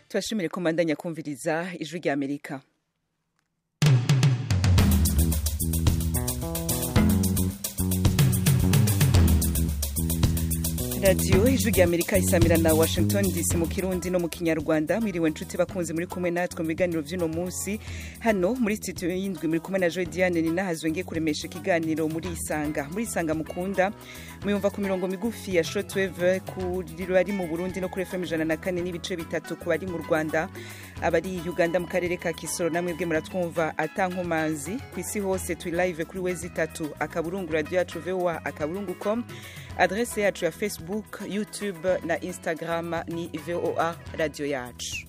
turashimire ko mbandanya kumviriza ijwi rya amerika radiyo ijwi rya amerika isamira na washington dc mu kirundi no mu kinyarwanda mwiriwe nshuti bakunze muri kumwe natwe mu biganiro by'uno munsi hano muri studio y'indwi muri kumwe na joy diane ni nahazwe ngiye kuremesha ikiganiro muri isanga muri isanga mukunda muyumva ku mirongo migufi ya shortwave kuri bari mu burundi no kuri fm ijana na kane n'ibice bitatu ku bari mu rwanda abari uganda mu karere ka kisoro namwe bwe muratwumva atankomanzi ku isi hose turi live kuri wezi itatu akaburungu radiyo yacu voa akaburungu com adrese yacu ya facebook youtube na instagram ni voa radiyo yacu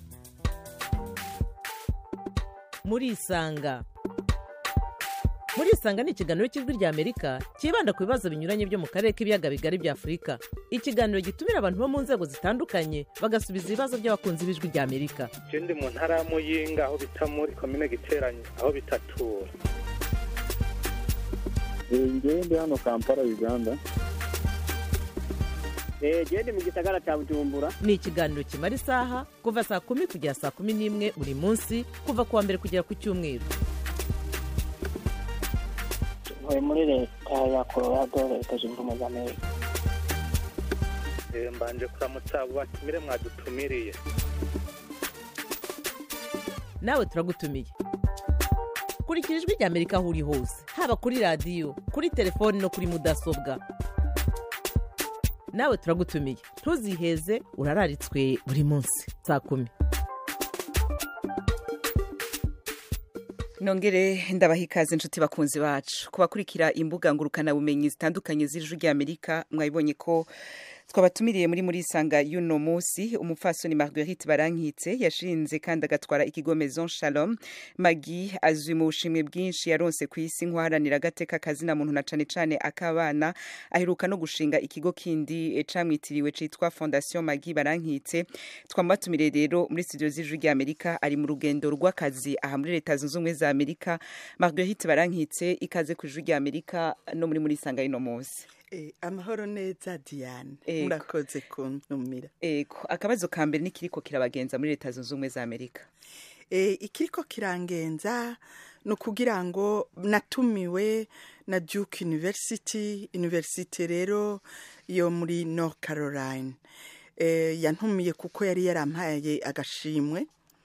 murisanga murisanga ni ikiganiro cy'ijwi rya amerika cyibanda ku bibazo binyuranye byo mu karere k'ibiyaga bigari bya afurika ikiganiro gitumira abantu bo mu nzego zitandukanye bagasubiza ibibazo by'abakunzi b'ijwi rya amerika je ndi mu ntara ya muyinga aho bita muri komine giteranye aho bitatura ngewe ndi hano kampala uganda gende mu gisagara cya bujumbura ni ikiganiro kimara isaha kuva saa kumi kugera saa kumi n'imwe buri munsi kuva ku wa mbere kugera ku cyumweru ntuye muri leta ya colorado leta zunze ubumwe za amerika Eh, mbanje kuramutsa abo batumire mwadutumiriye nawe turagutumiye kurikira ijwi rya amerika aho uri hose haba kuri radiyo kuri telefoni no kuri mudasobwa nawe turagutumiye ntuziheze urararitswe buri munsi saa kumi nongere ndabaha ikaze inshuti bakunzi bacu kubakurikira imbuga ngurukanabumenyi zitandukanye z'ijwi rya amerika mwabibonye ko twabatumiriye muri muri isanga y'uno munsi umupfasoni marguerite barankitse yashinze kandi agatwara ikigo maison shalom magi azwi mu bushimwe bwinshi yaronse ku isi nk'uharanira agateka kazina muntu na cane cane ak'abana aheruka no gushinga ikigo kindi eh, camwitiriwe citwa fondation magi barankitse twamubatumiriye rero muri studio z'ijwi rya amerika ari mu rugendo rw'akazi aha muri leta zunze ubumwe za amerika marguerite barankitse ikaze ku ijwi rya amerika no muri muri isanga y'uno munsi Eh, amahoro neza diane Ego. murakoze kuntumira Ego, akabazo ka mbere ni kiriko kirabagenza muri leta zunze ubumwe za amerika Eh, ikiriko kirangenza ni ukugira ngo natumiwe na duke university university rero yo muri north caroline Eh, yantumiye kuko yari yarampaye agashimwe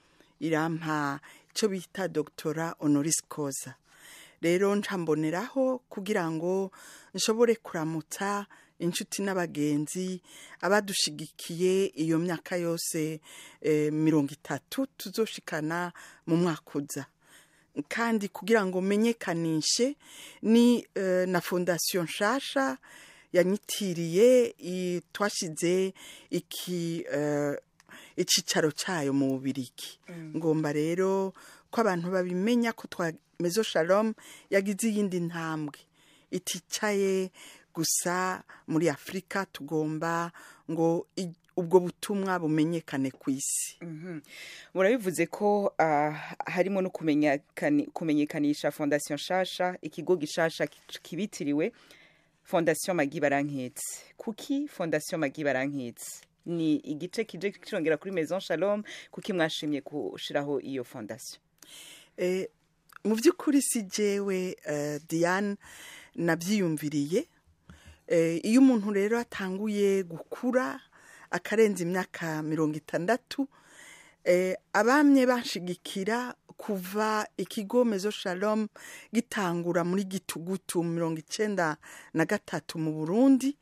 irampa icyo bita doctora honoris causa rero ncamboneraho kugira ngo nshobore kuramutsa inshuti n'abagenzi abadushigikiye iyo myaka yose eh, mirongo itatu tuzoshikana mu mwaka uza kandi kugira ngo menyekanishe ni eh, na fondasiyo nshasha yanyitiriye i- twashize iki eh, icicaro cyayo mu bubirigi ngomba rero ko abantu babimenya ko twa mezo shalom yagize iyindi ntambwe iticaye gusa muri afurika tugomba ngo i- ubwo butumwa bumenyekane ku isi murabivuze ko ah, harimo no kumenyekani- kumenyekanisha fondasiyo nshasha ikigo gishasha ki- kibitiriwe fondasiyo magi barankitse kuki fondasiyo magi barankitse ni igice kije kirongera kuri maison shalom kuki mwashimye gushiraho iyo fondasiyo Eh, mu by'ukuri si jewe eh, diane nabyiyumviriye Eh, iyo umuntu rero atanguye gukura akarenza imyaka mirongo itandatu eh, abamye banshigikira kuva ikigo mezo shalom gitangura muri gitugutu mirongo icenda na gatatu mu burundi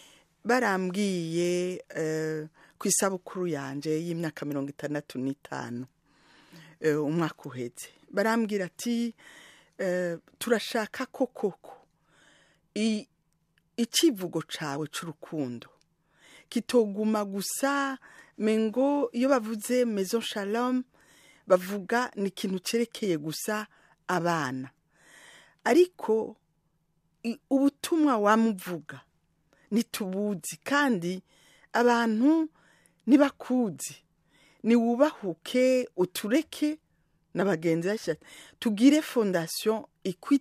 barambwiye eh, ku isabukuru yanje y'imyaka mirongo itandatu n'itanu eh, umwaka uheze barambwira ati eh, turashaka ko koko i- icivugo cawe c'urukundo kitoguma gusa mengo iyo bavuze maison shalom bavuga ni ikintu cerekeye gusa abana ariko i- ubutumwa wamuvuga ntitubuzi kandi abantu ntibakuzi niwubahuke utureke na bagenzi basha tugire fondasiyo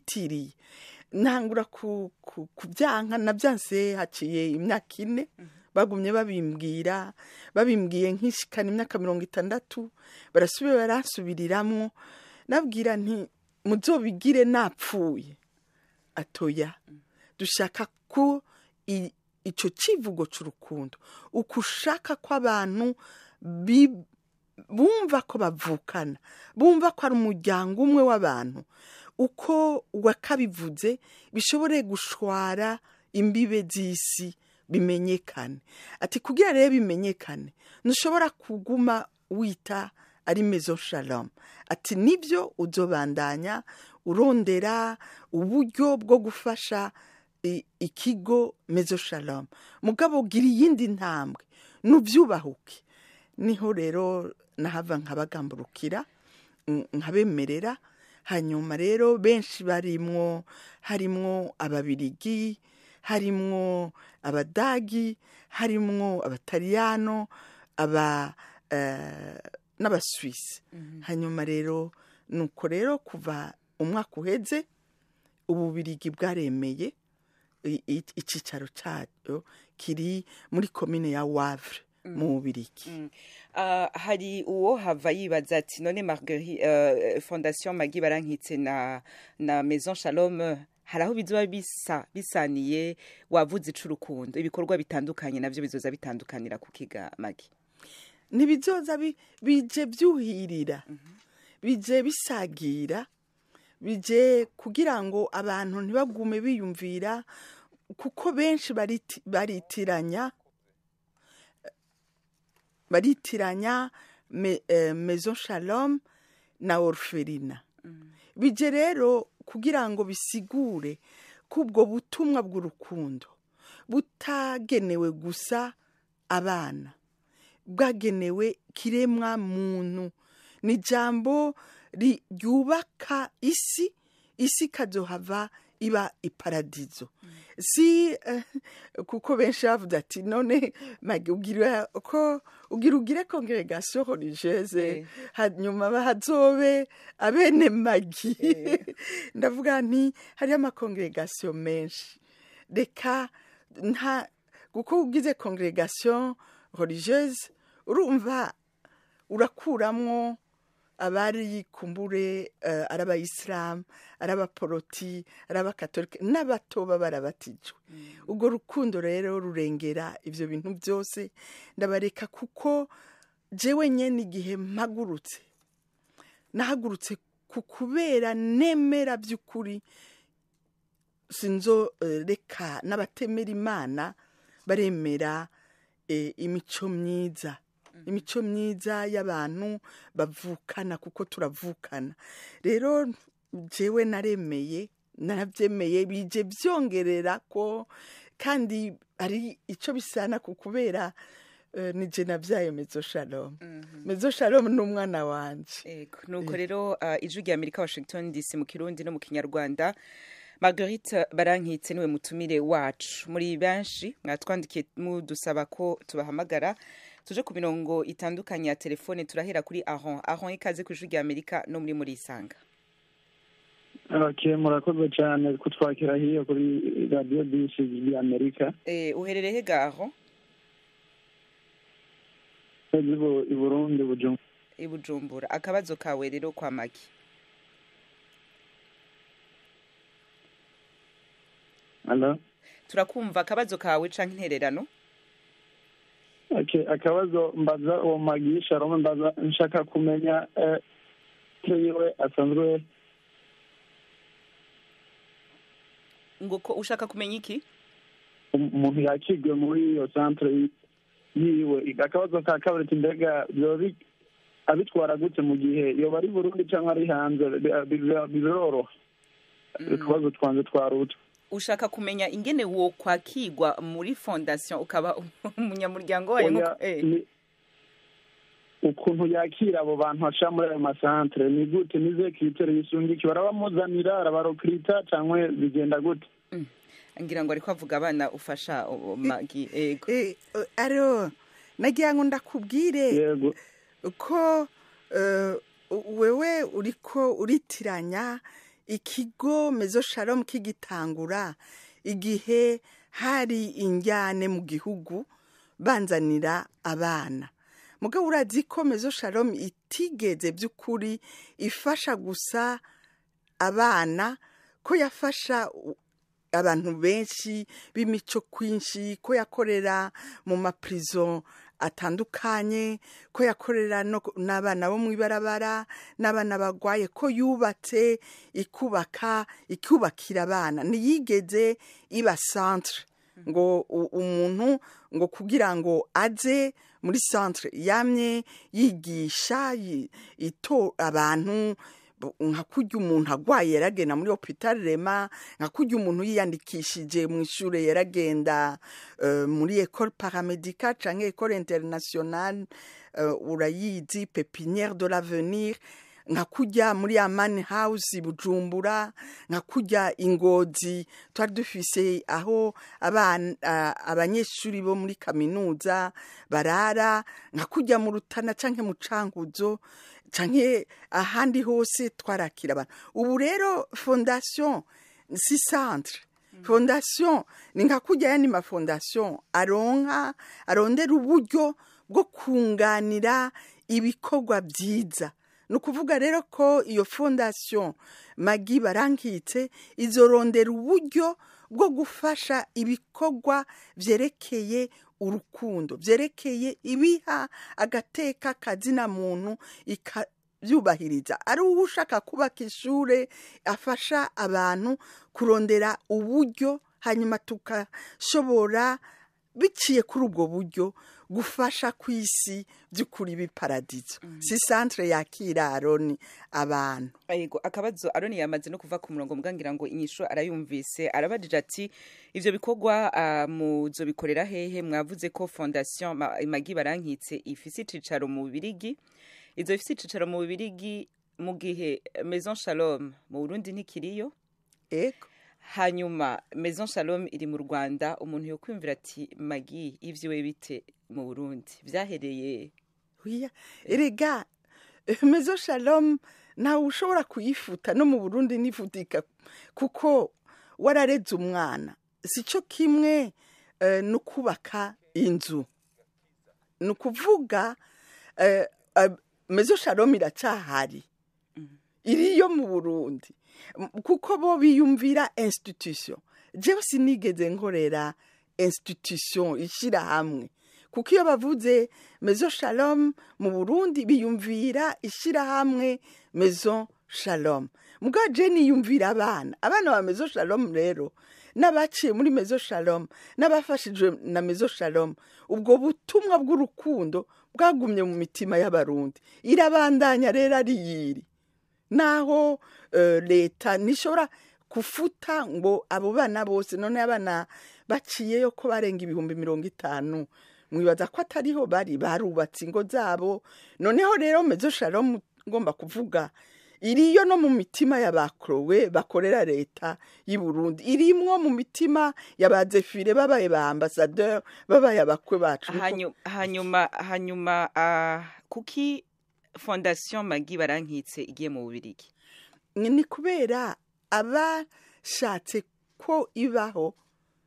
ikwitiriye ntangura ku- ku- kubyanka nabyanse haciye imyaka ine bagumye babimbwira babimbwiye nk'ishikana imyaka mirongo itandatu barasubira baransubiriramwo nabwira nti muzobigire napfuye atoya dushaka ko i- ico civugo c'urukundo uko ushaka ko abantu bi- bumva ko bavukana bumva ko ari umuryango umwe w'abantu uko wakabivuze bishobore gushwara imbibe z'isi bimenyekane ati kugira rero bimenyekane ntushobora kuguma wita ari mezo shalom ati nibyo uzobandanya urondera uburyo bwo gufasha i- ikigo mezo shalom mugabo gira iyindi ntambwe nubyubahuke niho rero nahava nkabagamburukira n- nkabemerera hanyuma rero benshi barimwo harimwo ababirigi harimwo abadagi harimwo abataliyano aba eh, n'abaswisi hanyuma rero nuko rero kuva umwaka uheze ububirigi bwaremeye i- i- icicaro cyayo kiri muri komine ya wavre mu bubirigi Ah, hari uwo hava yibaza ati none marguerite uh, fondation magi barankitse na na maison shalom eh, hari aho bizoba bisa bisaniye wavuze icurukundo ibikorwa bitandukanye navyo bizoza bitandukanira ku kiga magi ntibizoza bi- bije byuhirira bije bisagira bije kugira ngo abantu ntibagume biyumvira kuko benshi bariti- baritiranya baritiranya me, eh, maison shalom na orphelina bije rero kugira ngo bisigure ko ubwo butumwa bw'urukundo butagenewe gusa abana bwagenewe kiremwa muntu ni ijambo ri- ryubaka isi isi ikazohava iba iparadizo si eh, kuko benshi bavuze ati none magi ugira ko ugira ugire congregation religieuse Eh. hanyuma hazobe abene magi ndavuga nti hariho amakongregation menshi reka nta kuko ugize congregation religieuse urumva urakuramwo abari kumbure uh, ari abayisilamu ari abaporoti ari abakatolika n'abatoba barabatijwe ubwo rukundo rero rurengera ivyo bintu byose ndabareka kuko jewe nyene igihe mpagurutse nahagurutse ku kubera nemera by'ukuri sinzo eh, reka n'abatemera imana baremera eh, imico myiza imico myiza y'abantu bavukana kuko turavukana rero jewe naremeye narabyemeye bije byongerera ko kandi ari icyo bisana ku kubera eh, ni je nabyaye mezo shalom mezo shalom ni umwana wanje Ego, nuko rero uh, ijwi rya Amerika Washington DC mu Kirundi no mu Kinyarwanda Marguerite Barankitse niwe mutumire wacu muri benshi mwatwandikiye mudusaba ko tubahamagara tuje ku mirongo itandukanye ya telefone turahera kuri Ahon Ahon ikaze ku ijwi rya Amerika no muri muri isanga okay murakoze cyane kutwakira hiyo kuri radiyo disi y'amerika eh uherereye he ga Ahon zibo i burundi bujumbura i Bujumbura akabazo kawe rero kwa Magi Hello? turakumva akabazo kawe canke intererano Okay, akabazo mbaza uwo magi sharome mbaza nshaka kumenya eh, ko yiwe asanzwe ngo ko ushaka kumenya iki umuntu yakigwe muri iyo centre yi- yiwe akabazo ka kabiri ati mbega byoba bi- abitwara gute mu gihe yoba ari burundi cyangwa ari hanze bi- bi- biroroha utubazo twanze twaruta ushaka kumenya ingene wo kwakigwa muri fondation ukaba umunyamuryango wayo Oya, nkuko- eh. ni- ukuntu yakira abo bantu baca muri ayo masantere ni gute nize kiriteri yisungiki barabamuzanira arabarokirita cyangwa bigenda gute ngira ngo ariko avuga abana ufasha uwo magi ego Eh, eh, aro nagira ngo ndakubwire yego ko eh, wewe uriko uritiranya ikigo mezo shalom kigitangura igihe hari injyane mu gihugu banzanira abana mugabo urazi ko mezo shalom itigeze by'ukuri ifasha gusa abana ko yafasha u- abantu benshi b'imico kwinshi ko yakorera mu maprison atandukanye ko yakorera no ku- n'abana bo mu ibarabara n'abana bagwaye ko yubatse ikubaka ikubakira abana ntiyigeze iba centre ngo u- umuntu ngo kugira ngo aze muri centre yamye yigisha yi- ito abantu bu- nka kurya umuntu agwaye yaragenda muri hopital rema nka kurya umuntu yiyandikishije mu ishure yaragenda eh, muri ecole paramedical canke ecole internationale eh, urayizi pepinière de l'avenir nka kurya muri amani house bujumbura nka kurya ingozi twari dufise aho abana ah, abanyeshuri bo muri kaminuza barara nka kurya mu rutana canke mu cankuzo canke ahandi hose twarakira abantu ubu rero fondation si centre fondation ni nka kurya yandi mafondation aronka arondera uburyo bwo kunganira ibikorwa byiza ni ukuvuga rero ko iyo fondation magi barankitse izorondera uburyo bwo gufasha ibikorwa byerekeye urukundo byerekeye ibiha agateka kazina muntu ikabyubahiriza ari uwo ushaka kubaka ishure afasha abantu kurondera uburyo hanyuma tukashobora biciye kuri ubwo buryo gufasha ku isi by'ukuri biparadizo si centre yakira aroni abantu Ego akabazo Aroni yamaze no kuva ku murongo mbwangira ngo inyisho arayumvise arabajije ati ivyo bikorwa uh, muzobikorera hehe mwavuze ko fondation Ma- Magi barankitse ifise icicaro mu Bubirigi izo ifise icicaro mu Bubirigi mu gihe Maison Shalom mu Burundi ntikiriyo ego hanyuma Maison Shalom iri mu Rwanda umuntu yo kwimvira ati Magi ivyo we bite mu Burundi vyahereye Oya, erega eh, mezo shalom ntawe ushobora kuyifuta no mu burundi nifutika kuko warareze umwana si cyo kimwe eh, no kubaka inzu ni ukuvuga eh, eh, mezo shalom iracyahari iriyo mu burundi M- kuko bo biyumvira institution jewe sinigeze nkorera institution ishyira hamwe kuko iyo bavuze mezo shalom mu burundi biyumvira ishyirahamwe mezo shalom mbwa je niyumvira abana abana ba mezo shalom rero n'abaciye muri mezo shalom n'abafashijwe na mezo shalom ubwo butumwa bw'urukundo bwagumye mu mitima y'abarundi irabandanya rero ari yiri naho eh, leta ntishobora kufuta ngo abo bana bose none abana baciyeyo ko barenga ibihumbi mirongo itanu mwibaza ko atariho bari barubatse ingo zabo noneho rero mezo shalom ngomba kuvuga iriyo no mu mitima y'abakorowe bakorera leta y'i Burundi irimwo mu mitima y'abazefire babaye ba ambassadeur babaye abakwe bacu Niko- Hanyu- hanyuma hanyuma uh, kuki fondation Magi barankitse igiye mu Bubirigi ni kubera abashatse ko ibaho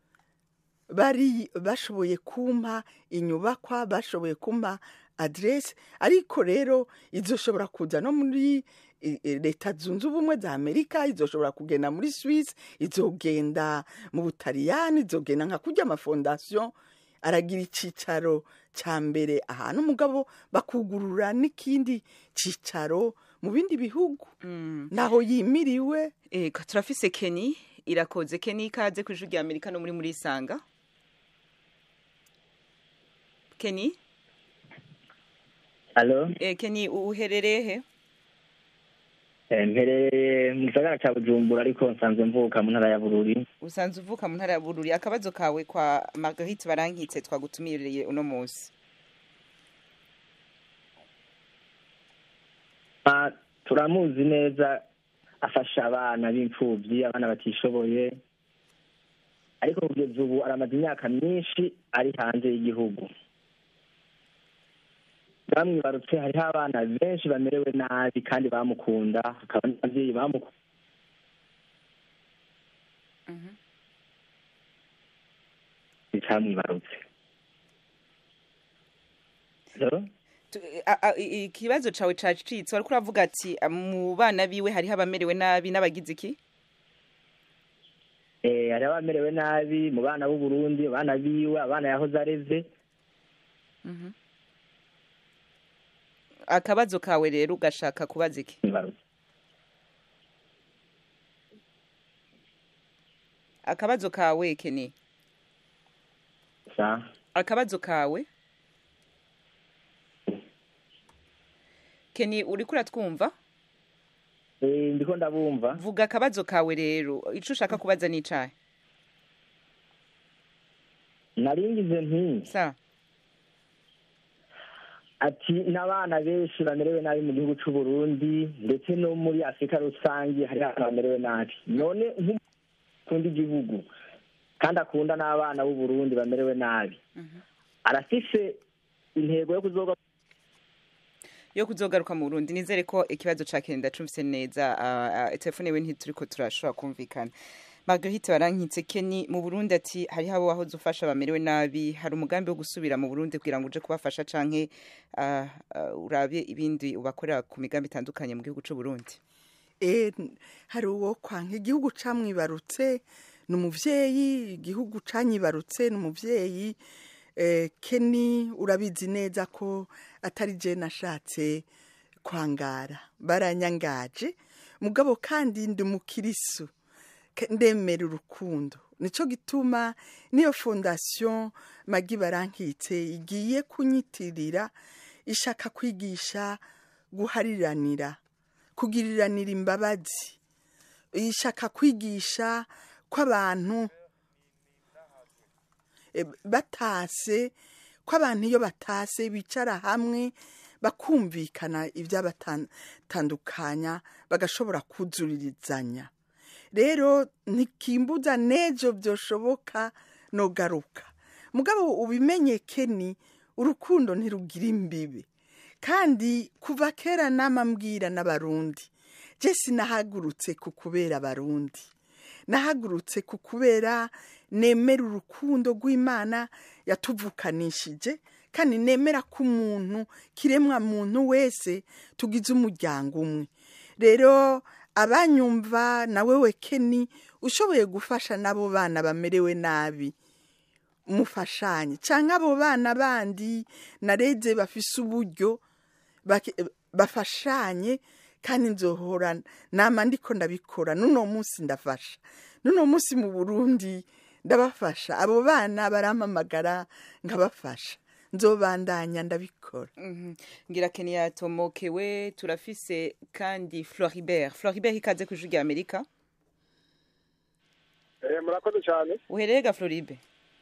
bari bashoboye kumpa inyubakwa bashoboye kumpa aderesi ariko rero izoshobora kuza no muri eh, eh, leta zunze ubumwe za amerika izoshobora kugenda muri swisi izogenda mu butaliyani izogenda nka kurya amafondasiyo aragira icyicaro cya mbere ahantu umugabo bakugurura n'ikindi cyicaro mu bindi bihugu naho yimiriwe Ego turafise Kenny irakoze Kenny ikaze ku ijwi rya Amerika no muri muri Sanga Kenny Alo, eh, Kenny uherereye he eh, mperereye mu gisagara ca Bujumbura ariko nsanzwe mvuka mu ntara ya Bururi. usanzwe uvuka mu ntara ya Bururi akabazo kawe kwa Marguerite barankitse twagutumiririye uno munsi Ah, turamuzi neza afasha abana b'imfuvyi abana batishoboye ariko kugeza ubu aramaze imyaka myinshi ari hanze y'igihugu bamwibarutse hariho abana benshi bamerewe nabi kandi bamukunda hakaba n'ababyeyi bamukunda icamwibarutse Hello? Tu- a- a- i- ikibazo cawe cacitse wariko uravuga ati "Ah, mu bana biwe hariho abamerewe nabi n'abagize iki Eh, hari abamerewe nabi mu bana b'u Burundi abana biwe abana yahoze areze akabazo kawe rero ugashaka kubaza iki imbarutso akabazo kawe keni sa akabazo kawe keni uriko uratwumva Eh, ndiko ndabumva vuga akabazo kawe rero ico ushaka kubaza n'icahe naringize nti sa ati n'abana benshi bamerewe nabi mu gihugu c'u Burundi ndetse no muri Afurika rusange hari abana bamerewe nabi none nk'ukunda igihugu kandi akunda n'abana b'u Burundi bamerewe nabi arafise intego yo kuzoga yo kuzogaruka mu Burundi nizere ko ikibazo ca Keni ndacumvise neza ah, ah, telefone we ntituriko turashobora kumvikana Marguerite barankitse Keni mu Burundi ati hariho abo wahoze ufasha bamerewe nabi hari umugambi wo gusubira mu Burundi kugira ngo uje kubafasha canke ah, ah, urabe ibindi ubakorera ku migambi itandukanye mu gihugu c'u Burundi Eh, hari uwo kwanka igihugu camwibarutse ni umuvyeyi igihugu canyibarutse ni umuvyeyi eh, keni urabizi neza ko atari je nashatse kwangara baranyangaje mugabo kandi ndi umukirisu Ke- ndemera urukundo nico gituma niyo fondation magi barankitse igiye kunyitirira ishaka kwigisha guhariranira kugiriranira imbabazi ishaka kwigisha ko abantu eh, batase ko abantu iyo batase bicara hamwe bakumvikana ibyabatandukanya bagashobora kuzuririzanya rero ntikimbuza n'ejo byoshoboka nogaruka mugabo ubimenye keni urukundo ntirugira imbibi kandi kuva kera nama mbwira n'abarundi je sinahagurutse ku kubera abarundi nahagurutse ku kubera nemera urukundo rw'imana yatuvukanishije kandi nemera ko umuntu kiremwa muntu wese tugize umuryango umwe rero abanyumva nawe we keni ushoboye gufasha n'abo bana bamerewe nabi mufashanye cyangwa abo bana bandi nareze bafise uburyo bake- bafashanye kandi nzohora nama ndiko ndabikora n'uno munsi ndafasha n'uno munsi mu burundi ndabafasha abo bana barampamagara nkabafasha nzobandanya ndabikora Mhm. ngira Keni yatomokewe turafise kandi Floribert Floribert ikaze ku ijwi rya Amerika Eh, murakoze cyane uhereye ga Floribe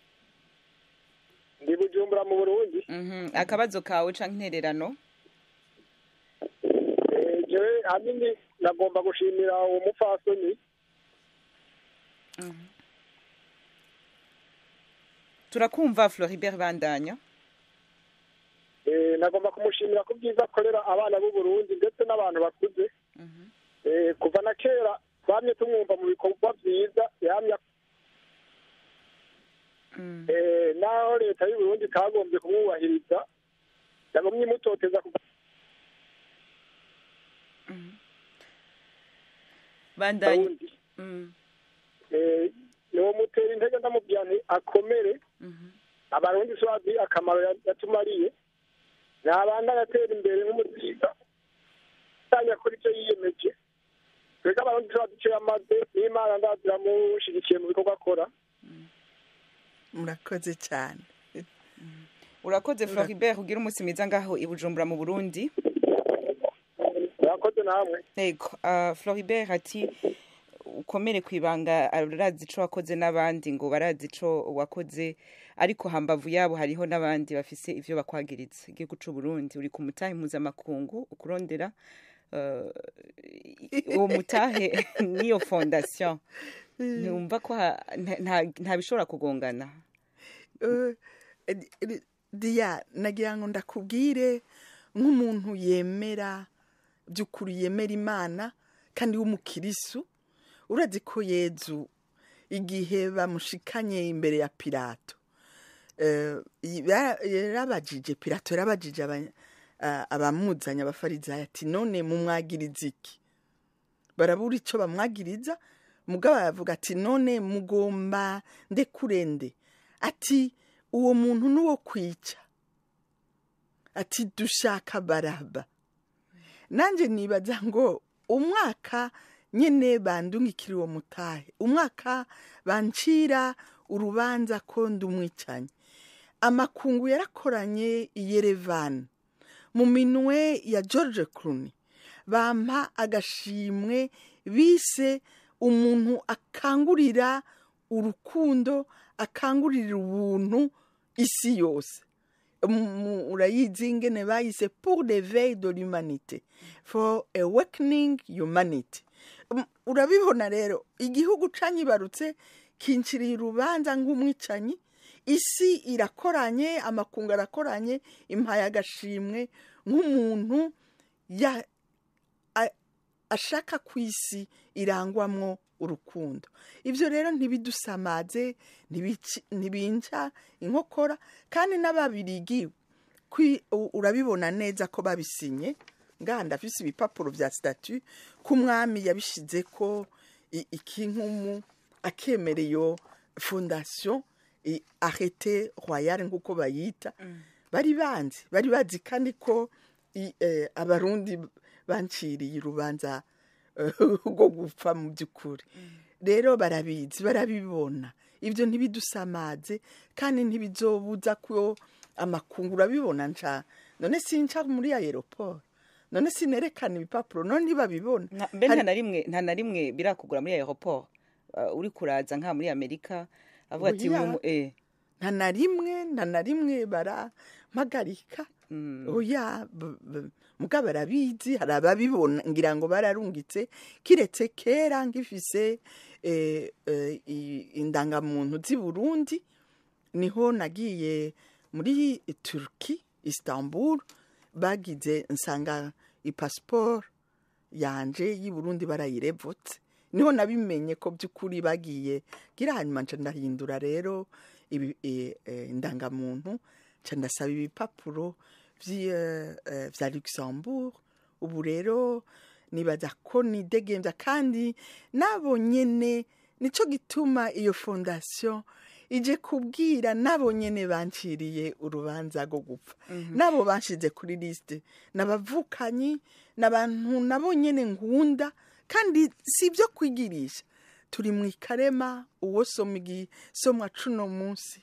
ndi bujumbura mu burundi Mhm. akabazo kawe canke intererano Eh, jewe ahanini nagomba gushimira uwo mupfasoni turakumva Floribert bandanya Eh, nagomba kumushimira ku byiza akorera abana b'u Burundi ndetse n'abantu bakuze Eh, kuva na kera twamye tumwumva mu bikorwa byiza yamye Mm. Eh, naho leta y'u Burundi itagombye kumwubahiriza yagomye imutoteza kuva bandanya Burundi Mm. Eh, niwo mutera intege ndamubwira nti akomere Mhm. abarundi so bazi akamaro ya- yatumariye nabanda agatera imbere nk'umuziga atanya kuri icyo yiyemeje twebwe abarundi so bazi icyo yamaze n'imana ndaziramushigikiye mu bikorwa akora murakoze cyane urakoze Floribert ugira umunsi mwiza ngaho i Bujumbura mu Burundi murakoze namwe Ego, uh, Floribert ati ukomere ku ibanga arazi ico wakoze n'abandi ngo barazi ico wakoze ariko hambavu yabo hariho n'abandi bafise ivyo bakwagiriza igihugu c'u Burundi uri ku mutahe mpuzamakungu ukurondera uh, uwo mutahe niyo fondation ntumva ko ha- nta- nta- nta bishobora kugongana Eh, eh, eh, diya nagira ngo ndakubwire nk'umuntu yemera by'ukuri yemera imana kandi w'umukirisu urazi ko yezu igihe bamushikanye imbere ya pirato eh, yara- yarabajije pilato yarabajije aba- a- abamuzanye abafarizayi ati none mumwagiriza iki barabura icyo bamwagiriza mugabo aravuga ati none mugomba ndekurende ati uwo muntu n'uwo kwica ati dushaka baraba nanjye nibaza ngo umwaka nyine bandungikira uwo mutahe umwaka bancira urubanza ko ndumwicanye amakungu yarakoranye i yerevani mu minwe ya george Clooney bampa agashimwe bise umuntu akangurira urukundo akangurira ubuntu isi yose Mu- urayizi ingene bayise pour l'éveil de l'humanité for awakening humanity Um, urabibona rero igihugu canyibarutse kinciriye urubanza nk'umwicanyi isi irakoranye amakungu arakoranye impaye agashimwe nk'umuntu ya a- ashaka ku isi irangwamwo urukundo ibyo rero ntibidusamaze ntibici- ntibinca inkokora kandi n'ababirigi kwi- u- urabibona neza ko babisinye ngaha ndafise ibipapuro vya statu ko umwami yabishize ko i- ikinkumu akemera iyo fondation i- arrete royale nk'uko bayita bari banzi bari bazi kandi ko i- eh, abarundi banciriye urubanza eh, rwo gupfa mu by'ukuri rero barabizi barabibona ibyo ntibidusamaze kandi ntibizobuza ko amakunguru abibona nca none sinca muri aeroport none sinerekana ibipapuro none ntibabibona Nta- mbe Hari- nta na rimwe nta na rimwe birakugura muri aeroport uh, uri kuraza nka muri amerika avuga ati Oya. uyu mu- eh, nta na rimwe nta na rimwe barampagarika mm, oya b- b- muga barabizi hari ababibona ngira ngo bararungitse kiretse kera ngifise eh, eh, i- indangamuntu z'i burundi niho nagiye muri turki istanbul bagize nsanga ipasiporo yanje y'i burundi barayirevutse niho nabimenye ko by'ukuri bagiye gira hanyuma nca ndahindura rero ibi- eh, eh, indangamuntu nca ndasaba ibipapuro vyi- eh, eh, vya luxembourg ubu rero nibaza ko nidegembya kandi nabo nyene nico gituma iyo fondation ije kubwira nabo nyene banciriye urubanza rwo gupfa nabo banshize kuri lisite nabavukanyi n'abantu nabo nyene nkunda kandi si ibyo kwigirisha turi mu ikarema uwo soma igisomwa cuno munsi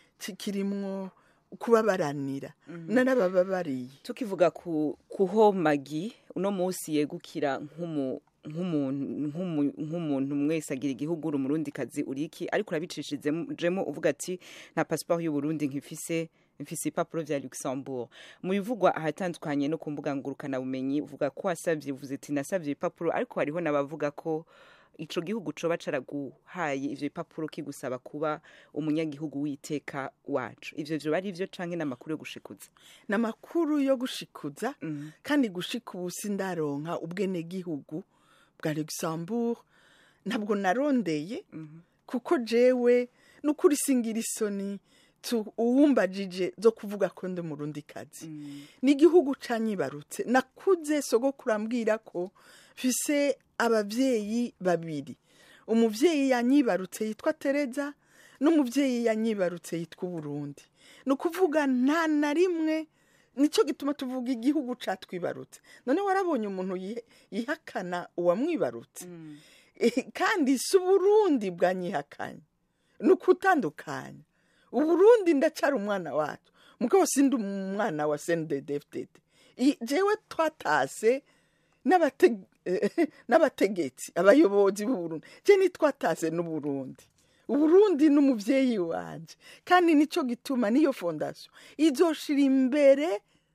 kirimwo kubabaranira narabababariye tukivuga ku kuho magi uno munsi yegukira nk'umu nk'umuntu nk'umu- nk'umuntu mwese agira igihugu uri umurundi kazi uriki ariko urabicishijemo uvuga ati nta pasiporo y'uburundi nkifise mfise ibipapuro vya luxembourg mu bivugwa ahatandukanye no ku mbuga ngurukanabumenyi uvuga ko wasavye uvuze ati nasavye ibipapuro ariko hariho n'abavuga ko ico gihugu coba caraguhaye ivyo bipapuro kigusaba kuba umunyagihugu w'iteka wacu ivyo vyoba ari vyo canke n'amakuru yo gushikuza ni amakuru yo gushikuza kandi gushika ubu sindaronka ubwenegihugu bwa luxembourg ntabwo narondeye kuko jewe n'ukuri singira isoni tu- uwumbajije zo kuvuga ko ndi umurundi kazi n'igihugu canyibarutse nakuze sogokuru ambwira ko mfise abavyeyi babiri umuvyeyi yanyibarutse yitwa tereza n'umuvyeyi yanyibarutse yitwa uburundi ni ukuvuga nta na rimwe nicyo gituma tuvuga igihugu catwibarutse none warabonye umuntu yihe- yihakana uwamwibarutse Eh, kandi si uburundi bwanyihakanye ni ukutandukanya uburundi ndacara umwana wacu mugabo sindi umwana wa sendedefdede jewe twatase n'abate- eh, n'abategetsi abayobozi b'uburundi je nitwatase n'uburundi uburundi n'umuvyeyi wanje kandi nico gituma niyo fondation izoshira imbere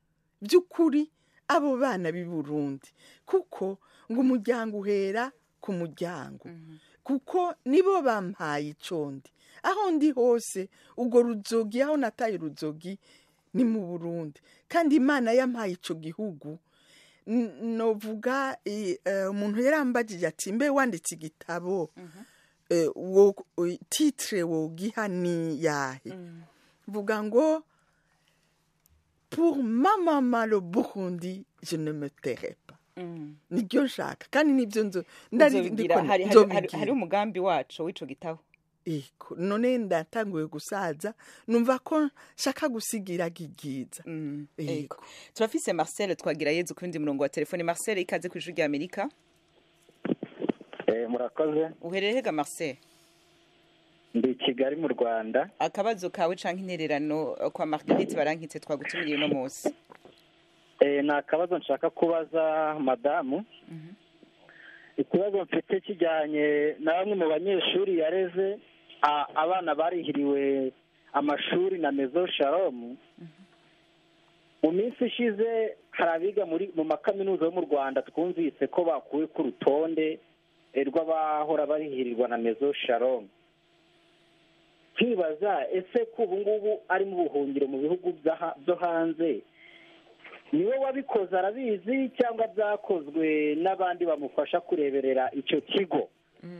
by'ukuri abo bana b'i burundi kuko ngo umuryango uhera ku muryango kuko nibo bampaye icondi aho ndi hose ubwo ruzogi aho nataye uruzogi ni mu burundi kandi imana yampaye ico gihugu N- novuga i- eh, umuntu yarambagije ati mbe wanditse igitabo eh, wo- eh, titre wogiha ni yahe mvuga ngo pour ma maman le burundi je ne me tairai pas nibyo nshaka kandi nibyo nzo ndari Uzobigira, ndiko hari- hari- nzobigira. hari- hari umugambi wacu w'ico gitabo Ego, none ndatanguye gusaza numva ko nshaka gusigira gigiza Mm, Ego. ego. turafise marcel twagira yezu ku wundi murongo wa telefone marcel ikaze ku ijwi rya amerika murakoze uherereye hega marcel ndi i kigali mu rwanda akabazo kawe canke intererano eh, kwa marguerite barankitse twagutumiriye uno munsi Eh, ni akabazo nshaka kubaza madamu ikibazo mfite kijyanye na bamwe mu banyeshuri yareze a- abana barihiriwe amashuri na mezo sharomu mu minsi ishize hari abiga muri mu makaminuza yo mu rwanda twumvise ko bakuwe ku rutonde eh, rw'abahora barihirirwa na mezo sharomu nkibaza ese ko ubu ngubu ari mu buhungiro mu bihugu by'aha- byo hanze niwe wabikoze arabizi cyangwa byakozwe n'abandi bamufasha kureberera icyo kigo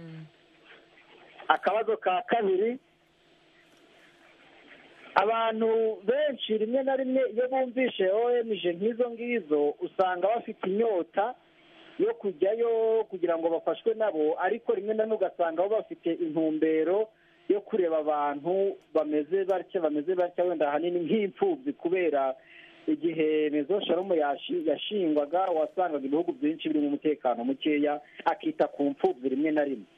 akabazo ka kabiri abantu benshi rimwe na rimwe iyo bumvishe OMG nk'izo ngizo usanga bafite inyota yo kujyayo kugira ngo bafashwe nabo ariko rimwe na rimwe ugasanga bo bafite intumbero yo kureba abantu bameze batya bameze batya wenda ahanini nk'imfubyi kubera igihe mezo sharomu yashi- yashingwaga wasangaga ibihugu byinshi birimo umutekano mukeya akita ku mfubyi rimwe na rimwe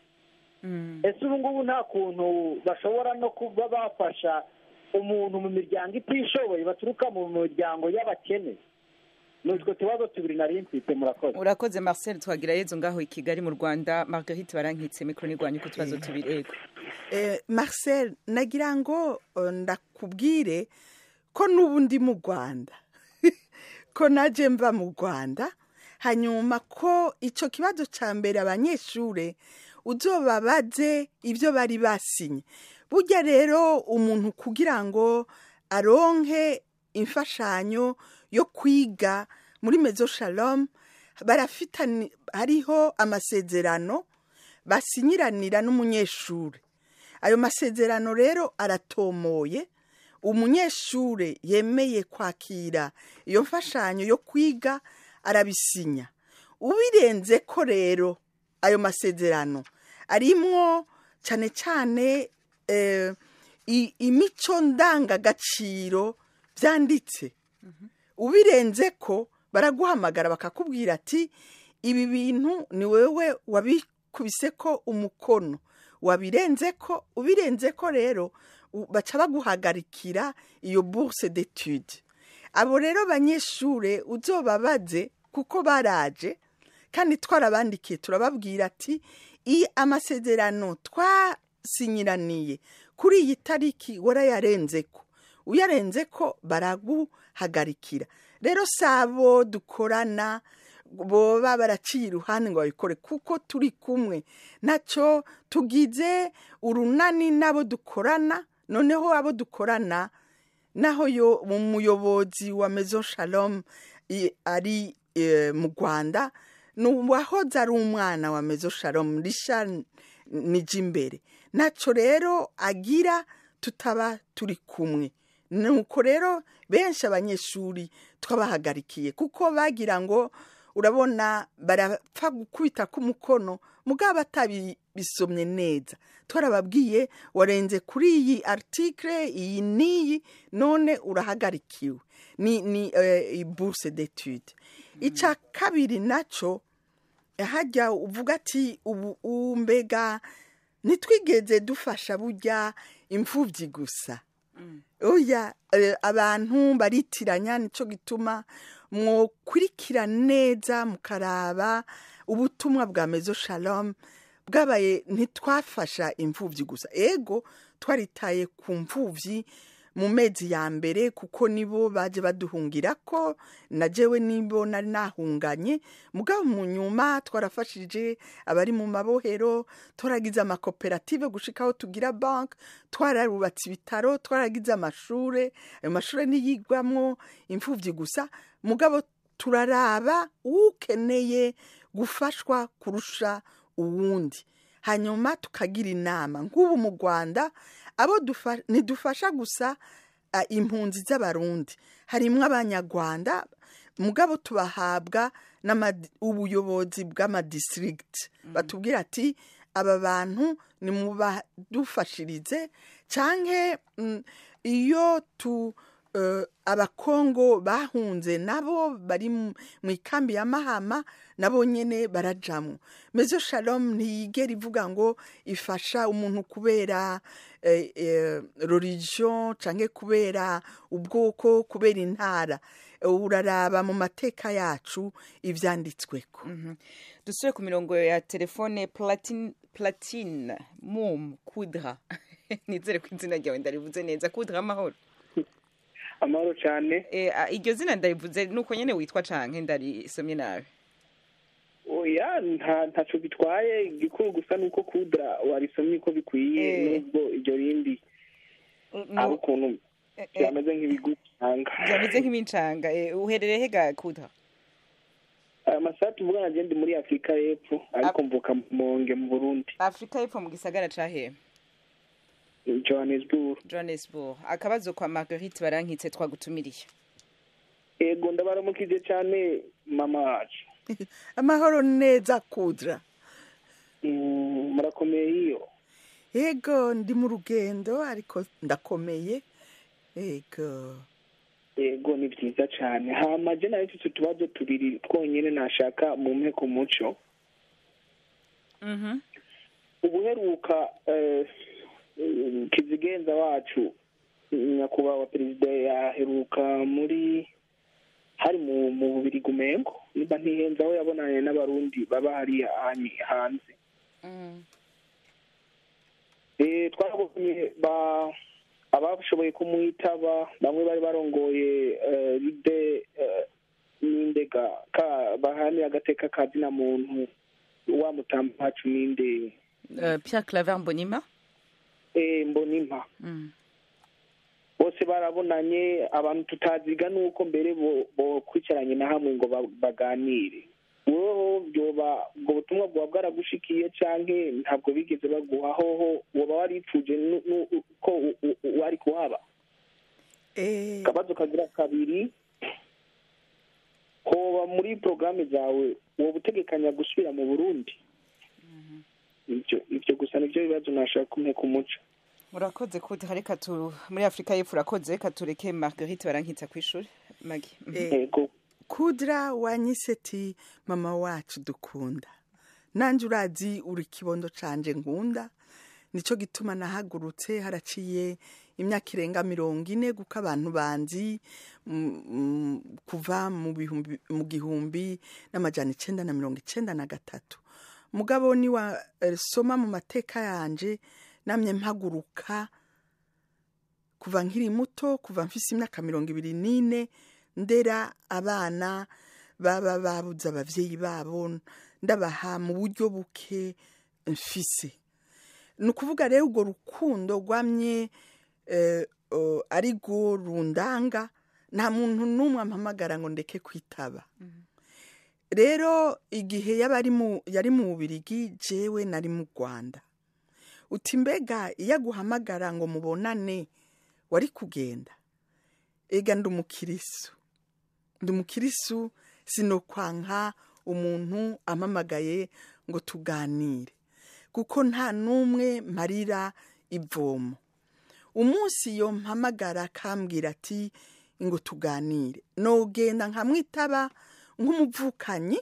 ese ubu ngubu nta kuntu bashobora no kuba bafasha umuntu mu miryango itishoboye baturuka mu miryango y'abakene ni utwo tubazo tubiri nari mfite murakoze urakoze marcel twagira yezu ngaho i kigali mu rwanda marguerite barankitse mikoro nirwanya uko utubazo tubiri ego Eh, marcel nagira ngo eh, ndakubwire ko n'ubu ndi mu rwanda ko naje mva mu rwanda hanyuma ko icyo kibazo cya mbere abanyeshuri uzobabaze ibyo bari basinye burya rero umuntu kugira ngo aronke imfashanyo yo kwiga muri mezo shalom barafitani hariho amasezerano basinyiranira n'umunyeshuri ayo masezerano rero aratomoye umunyeshuri yemeye kwakira iyo mfashanyo yo kwiga arabisinya ubirenze ko rero ayo masezerano arimwo cyane cyane eh, i- imico ndangagaciro byanditse ubirenze ko baraguhamagara bakakubwira ati ibi bintu ni wowe wabikubise ko umukono wabirenze ko ubirenze ko rero u- baca baguhagarikira iyo bourse d'étude abo rero banyeshure uzobabaze kuko baraje kandi twarabandikiye turababwira ati iyi amasezerano twasinyiraniye kuri iyi tariki warayarenze ko uyarenze ko baraguhagarikira rero sabo dukorana boba baraciye iruhande ngo babikore kuko turi kumwe nacyo tugize urunani n'abo dukorana noneho abo dukorana naho yo umuyobozi wa mezo shalom i- ari eh, mu rwanda ni uwahoze ari umwana wa mezo shalom risha nijimbere nacyo rero agira tutaba turi kumwe nuko rero benshi abanyeshuri twabahagarikiye kuko bagira ngo urabona barapfa gukubita k'umukono mugabo atabisomye neza twarababwiye warenze kuri iyi article iyi n'iyi none urahagarikiwe ni ni eh, bourse d'étude icya kabiri nacyo hajya uvuga ati ubu ubu mbega ntitwigeze dufasha burya imfubyi gusa oya eh, abantu baritiranya nicyo gituma mwokurikira neza mukaraba ubutumwa bwa mezo shalom bwabaye ntitwafasha imfubyi gusa ego twaritaye ku mfubyi mu mezi ya mbere kuko nibo baje baduhungira ko na jewe nibo nari nahunganye mugabo mu nyuma twarafashije abari mu mabohero twaragize amakoperative gushika aho tugira bank twararubatse ibitaro twaragize amashure ayo mashure niyigwamwo imfuvyi gusa mugabo turaraba ukeneye gufashwa kurusha uwundi hanyuma tukagira inama nk'ubu mu rwanda abo dufa- ntidufasha gusa a, impunzi z'abarundi harimwo abanyarwanda mugabo tubahabwa n'ama- ubuyobozi bw'amadistrict batubwira ati aba bantu nimubadufashirize canke mm, iyo tu eh, abakongo bahunze nabo bari mu mu ikambi ya mahama nabo nyene barajamwo mezo shalom ntiyigera ivuga ngo ifasha umuntu kubera eh, eh, religion canke kubera ubwoko kubera intara uraraba mu mateka yacu ivyanditsweko dusubire ku mirongo ya telefone platine platine mum kudra nizere ko izina ryawe ndarivuze neza kudra amahoro amahoro cyane Eh, ah, iryo zina ndarivuze nuko nyene witwa canke ndarisomye nabi oya nta ntaco bitwaye igikuru gusa nuko kudra warisomye uko bikwiye Eh. nubwo iryo rindi No- ari ukuntu eh, eh, byameze nk'ibigutanga byameze nk'imincanga Eh, uherereye hega kudra aya masaha tuvugana je ndi muri afurika y'epfo ariko mvuka mu monge mu burundi afurika y'epfo mu gisagara ca hehe johannesburg johannesburg akabazo kwa marguerite barankitse twagutumiriye ego ndabaramukije cyane mama wacu amahoro neza kudra Mm, murakomeye iyo yego ndi mu rugendo ariko ndakomeye yego ego ni byiza cyane hama je nayo mfise utubazo tubiri twonyene nashaka mumpe ku muco Mhm. ubuheruka eh, eh, kizigenza wacu nyakubahwa perezida yaheruka muri hari mu mu bubiri gumengo niba ntihenze aho yabonanye n'abarundi baba hariya hanyi- hanze Mm. Eh, twabonye ba abashoboye kumwitaba bamwe bari barongoye eh, ride eh, n'indega ka bahanira agateka ka zina muntu wa mutamba wacu ninde Eh, pierre claver mbonima eh, mbonimpa Mm. bose barabonanye abantu tutaziga nuko mbere bo- bokwicaranye na hamwe ngo ba- baganire wowe byoba ubwo butumwa bwaba bwaragushikiye canke ntabwo bigeze baguha hoho woba waripfuje nu- nu- ko u- u- wari kuhaba Eh, akabazo kagira kabiri hoba muri porogaramu zawe woba utegekanya gusubira mu burundi ivyo ivyo gusa nivyo bibazo nashaka kumwe ku muco urakoze kudra reka tu muri afurika y'epfo urakoze reka tureke marguerite barankitse kw'ishuri magi Mhm. eh, ego kudra wanyise ati mama wacu dukunda nanjye urazi uri ikibondo canje nkunda nicyo gituma nahagurutse haraciye imyaka irenga mirongo ine kuko abantu banzi mm, mm, kuva mu bihumbi mu gihumbi n'amajana icenda na mirongo icenda na gatatu mugabo niwa eh, soma mu mateka yanje namye mpaguruka kuva nkiri muto kuva mfise imyaka mirongo ibiri n'ine ndera abana baba babuze abavyeyi babo ndabaha mu buryo buke mfise ni ukuvuga rero urwo rukundo rwamye eh, o, ari rwo rundanga nta muntu n'umwe ampamagara ngo ndeke kwitaba rero igihe yaba ari mu- yari mu bubirigi jewe nari mu rwanda uti mbega iyo aguhamagara ngo mubonane wari kugenda ega ndi umukirisu ndi umukirisu sinokwanka umuntu ampamagaye ngo tuganire kuko nta n'umwe marira ivomo umunsi iyo mpamagara akambwira ati ngo tuganire nogenda nkamwitaba nk'umuvukanyi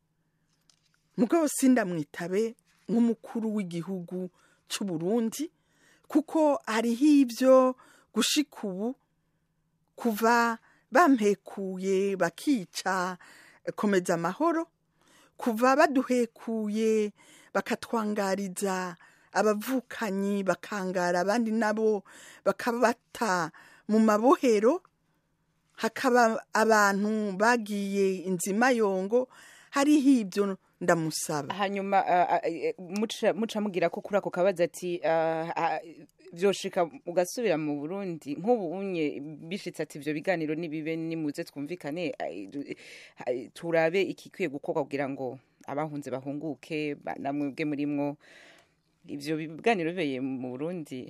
mugabo sindamwitabe nk'umukuru w'igihugu cy'u Burundi kuko hariho ibyo gushika ubu kuva bampekuye bakica eh, komeza amahoro kuva baduhekuye bakatwangariza abavukanyi bakangara abandi nabo bakabata mu mabohero hakaba abantu bagiye inzimayongo hariho ibyo ndamusaba hanyuma ah, ah, eh, muca muca mugira ko kuri ako kabazo ati ah, ah, vyoshika ugasubira mu burundi nk'ubu unye bishitse ati ivyo biganiro nibibe nimuze twumvikane ai, du- ai, turabe ikikwiye gukorwa kugira ngo abahunze bahunguke ba- namwebwe murimwo ivyo biganiro bibeye mu burundi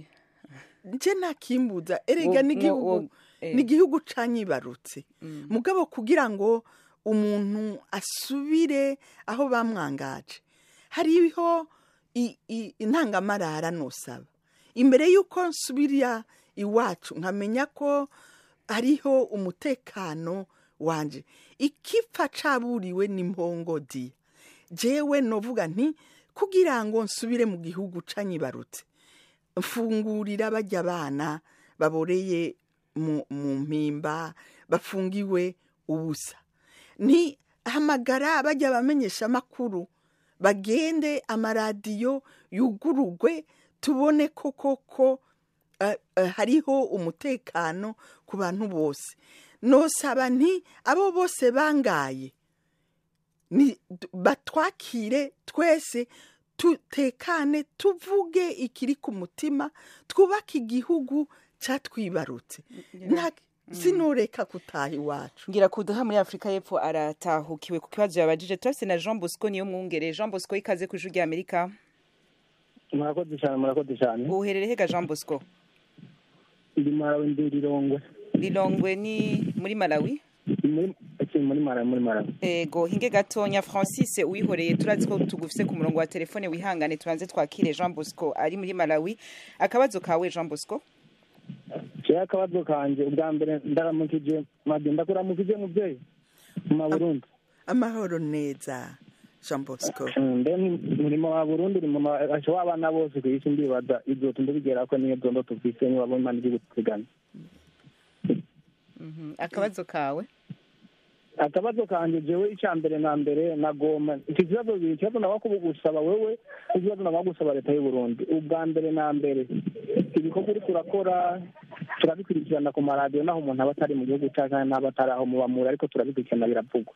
nje nakimbuza erega Wo- n'igihugu wo- eh. n'igihugu canyibarutse mugabo kugira ngo umuntu asubire aho bamwangaje hariho i- i- intangamarara nosaba imbere y'uko nsubira iwacu nkamenya ko hariho umutekano wanje ikipfa caburiwe n'impongodi jewe novuga nti kugira ngo nsubire mu gihugu canyibarutse mfungurira bajya abana baboreye mu mu mpimba bafungiwe ubusa ni hamagara bajya bamenyesha amakuru bagende amaradiyo yugurugwe tubone ko koko eh, eh, hariho umutekano ku bantu bose nosaba nti abo bose bangaye ni batwakire twese tutekane tuvuge ikiri ku mutima twubake igihugu cyatwibarutse Nta- sinoreka kutaha iwacu ngira kuduha muri afurika y'epfo aratahukiwe ku kibazo yabajije turafise na jean bosco niyo mwungere jean bosco ikaze ku ijwi rya amerika murakoze cyane murakoze cyane uherereye hega jean bosco ndi marawi ndi rirongwe lilongwe ni muri malawi muri akiri muri marawi muri marawi ego hinge gatonya francis uyihoreye turazi ko tugufise ku murongo wa telefone wihangane tubanze twakire jean bosco ari muri malawi akabazo kawe jean bosco kera akabazo kanjye ubwa mbere ndaramukije madi ndakuramukije mubyeyi mu maburundi amahoro neza jean bosco mbe murimo wa burundi uri mu mabasha w'abana bose ku isi ndibaza ibyo tundabigera ko niyo byondo tufise niba imana iri guteganya Mhm, akabazo kawe akabazo kanjye jewe icya mbere na mbere nagoma iki kibazo bibiri ikibazo naba gusaba wewe ikibazo naba gusaba leta y'u Burundi ubwa mbere na mbere ibikorwa uri turakora turabikurikirana ku maradiyo naho umuntu aba atari mu gihugu cyangwa n'aba atari aho mubamura ariko turabikurikirana biravugwa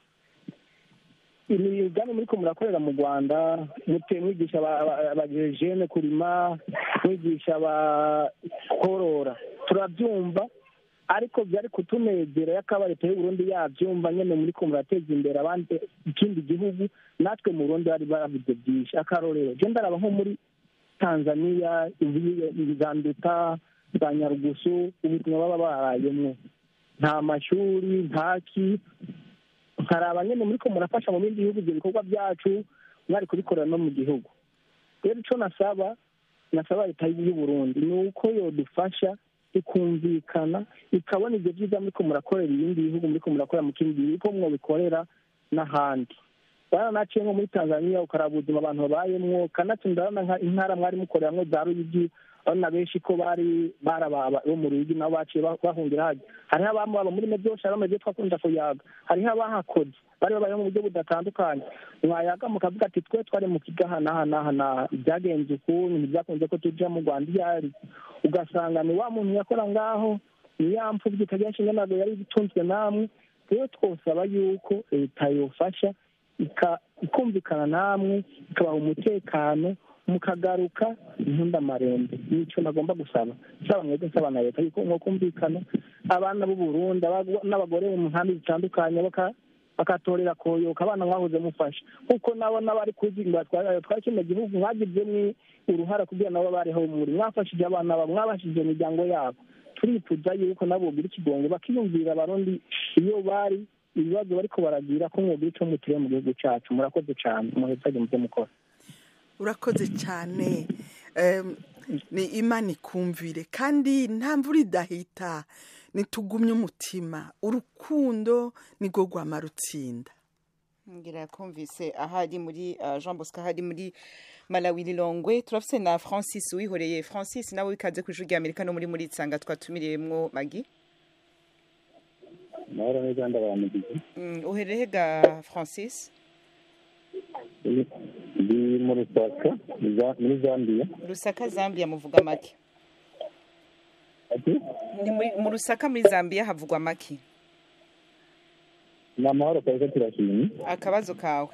imigambi muri ko murakorera mu rwanda mute mwigisha abajejene kurima mwigisha abakorora turabyumva ariko byari kutunegera yakaba leta y'u Burundi yabyumva nyene muri ko murateza imbere abandi ikindi gihugu natwe mu Burundi bari baravuze byinshi akarorero je ndaraba nko muri Tanzania Zanduta za Nyarugusu ubuzima baba barayemwo nta mashuri ntaki nkaraba nyene muri ko murafasha mu bindi bihugu ibyo bikorwa byacu mwari kubikorera no mu gihugu rero ico nasaba nasaba leta y'u Burundi ni uko yodufasha ikumvikana ikabona ibyo byiza muri ko murakorera ibindi bihugu muri ko murakorera mu kindi gihugu ko mwobikorera n'ahandi baranaciye nko muri tanzania ukaraba ubuzima abantu babayemwo kanatsinda urabona intara mwari mukoreramwo za ruyigi urabona benshi ko bari barababa bo mu ruyigi nabo baciye bahungira hajya hariho abamubaba muri mebyosha hariho mebyo twakunda kuyaga hariho abahakoze bari babayeho mu buryo budatandukanye mwayaga mukavuga ati twe twari mu kigaha n'aha n'aha n'aha byagenze ukuntu ntibyakunze ko tuja mu rwanda iyo ari ugasanga ni wa muntu yakora ngaho ni ya mfubyi itagira nshinga ntabwo yari itunzwe namwe rero twosaba yuko leta yofasha ikumvikana namwe ikabaha umutekano mukagaruka intundamarembe nicyo nagomba gusaba nsaba mwebwe nsaba na leta yuko mwokumvikana abana b'u Burundi n'abagore mu nkambi zitandukanye bakatorera koyoka abana mwahoze mufasha kuko nabo n'abari kuzinga twari kino gihugu mwagizemwo uruhara kugira nabo bariho muri mwafashije abana babo mwabashije imiryango yabo turifuza yuko nabo bogira ikigongo bakiyumvira abarundi iyo bari ibibazo bariko baragira ko mwogira ico mutiriye mu gihugu cacu murakoze cane muhezage muvyo mukora urakoze cyane ni imana ikumvire kandi nta mvura idahita nitugumye umutima urukundo nirwo rwama rutsinda ngira kumvise ahari muri jean bosco ahari muri malawi lilongwe turafise na francis wihoreye francis nawe wikaze ku ijwi rya amerika no muri muri nsanga twatumiriyemwo magi mahoro neza ndabaramugije uhereye ga francis ndi mu rusaka muri zambia rusaka zambia muvuga make mu rusaka muri zambia havugwa make ni amahoro kabisa turashimye akabazo kawe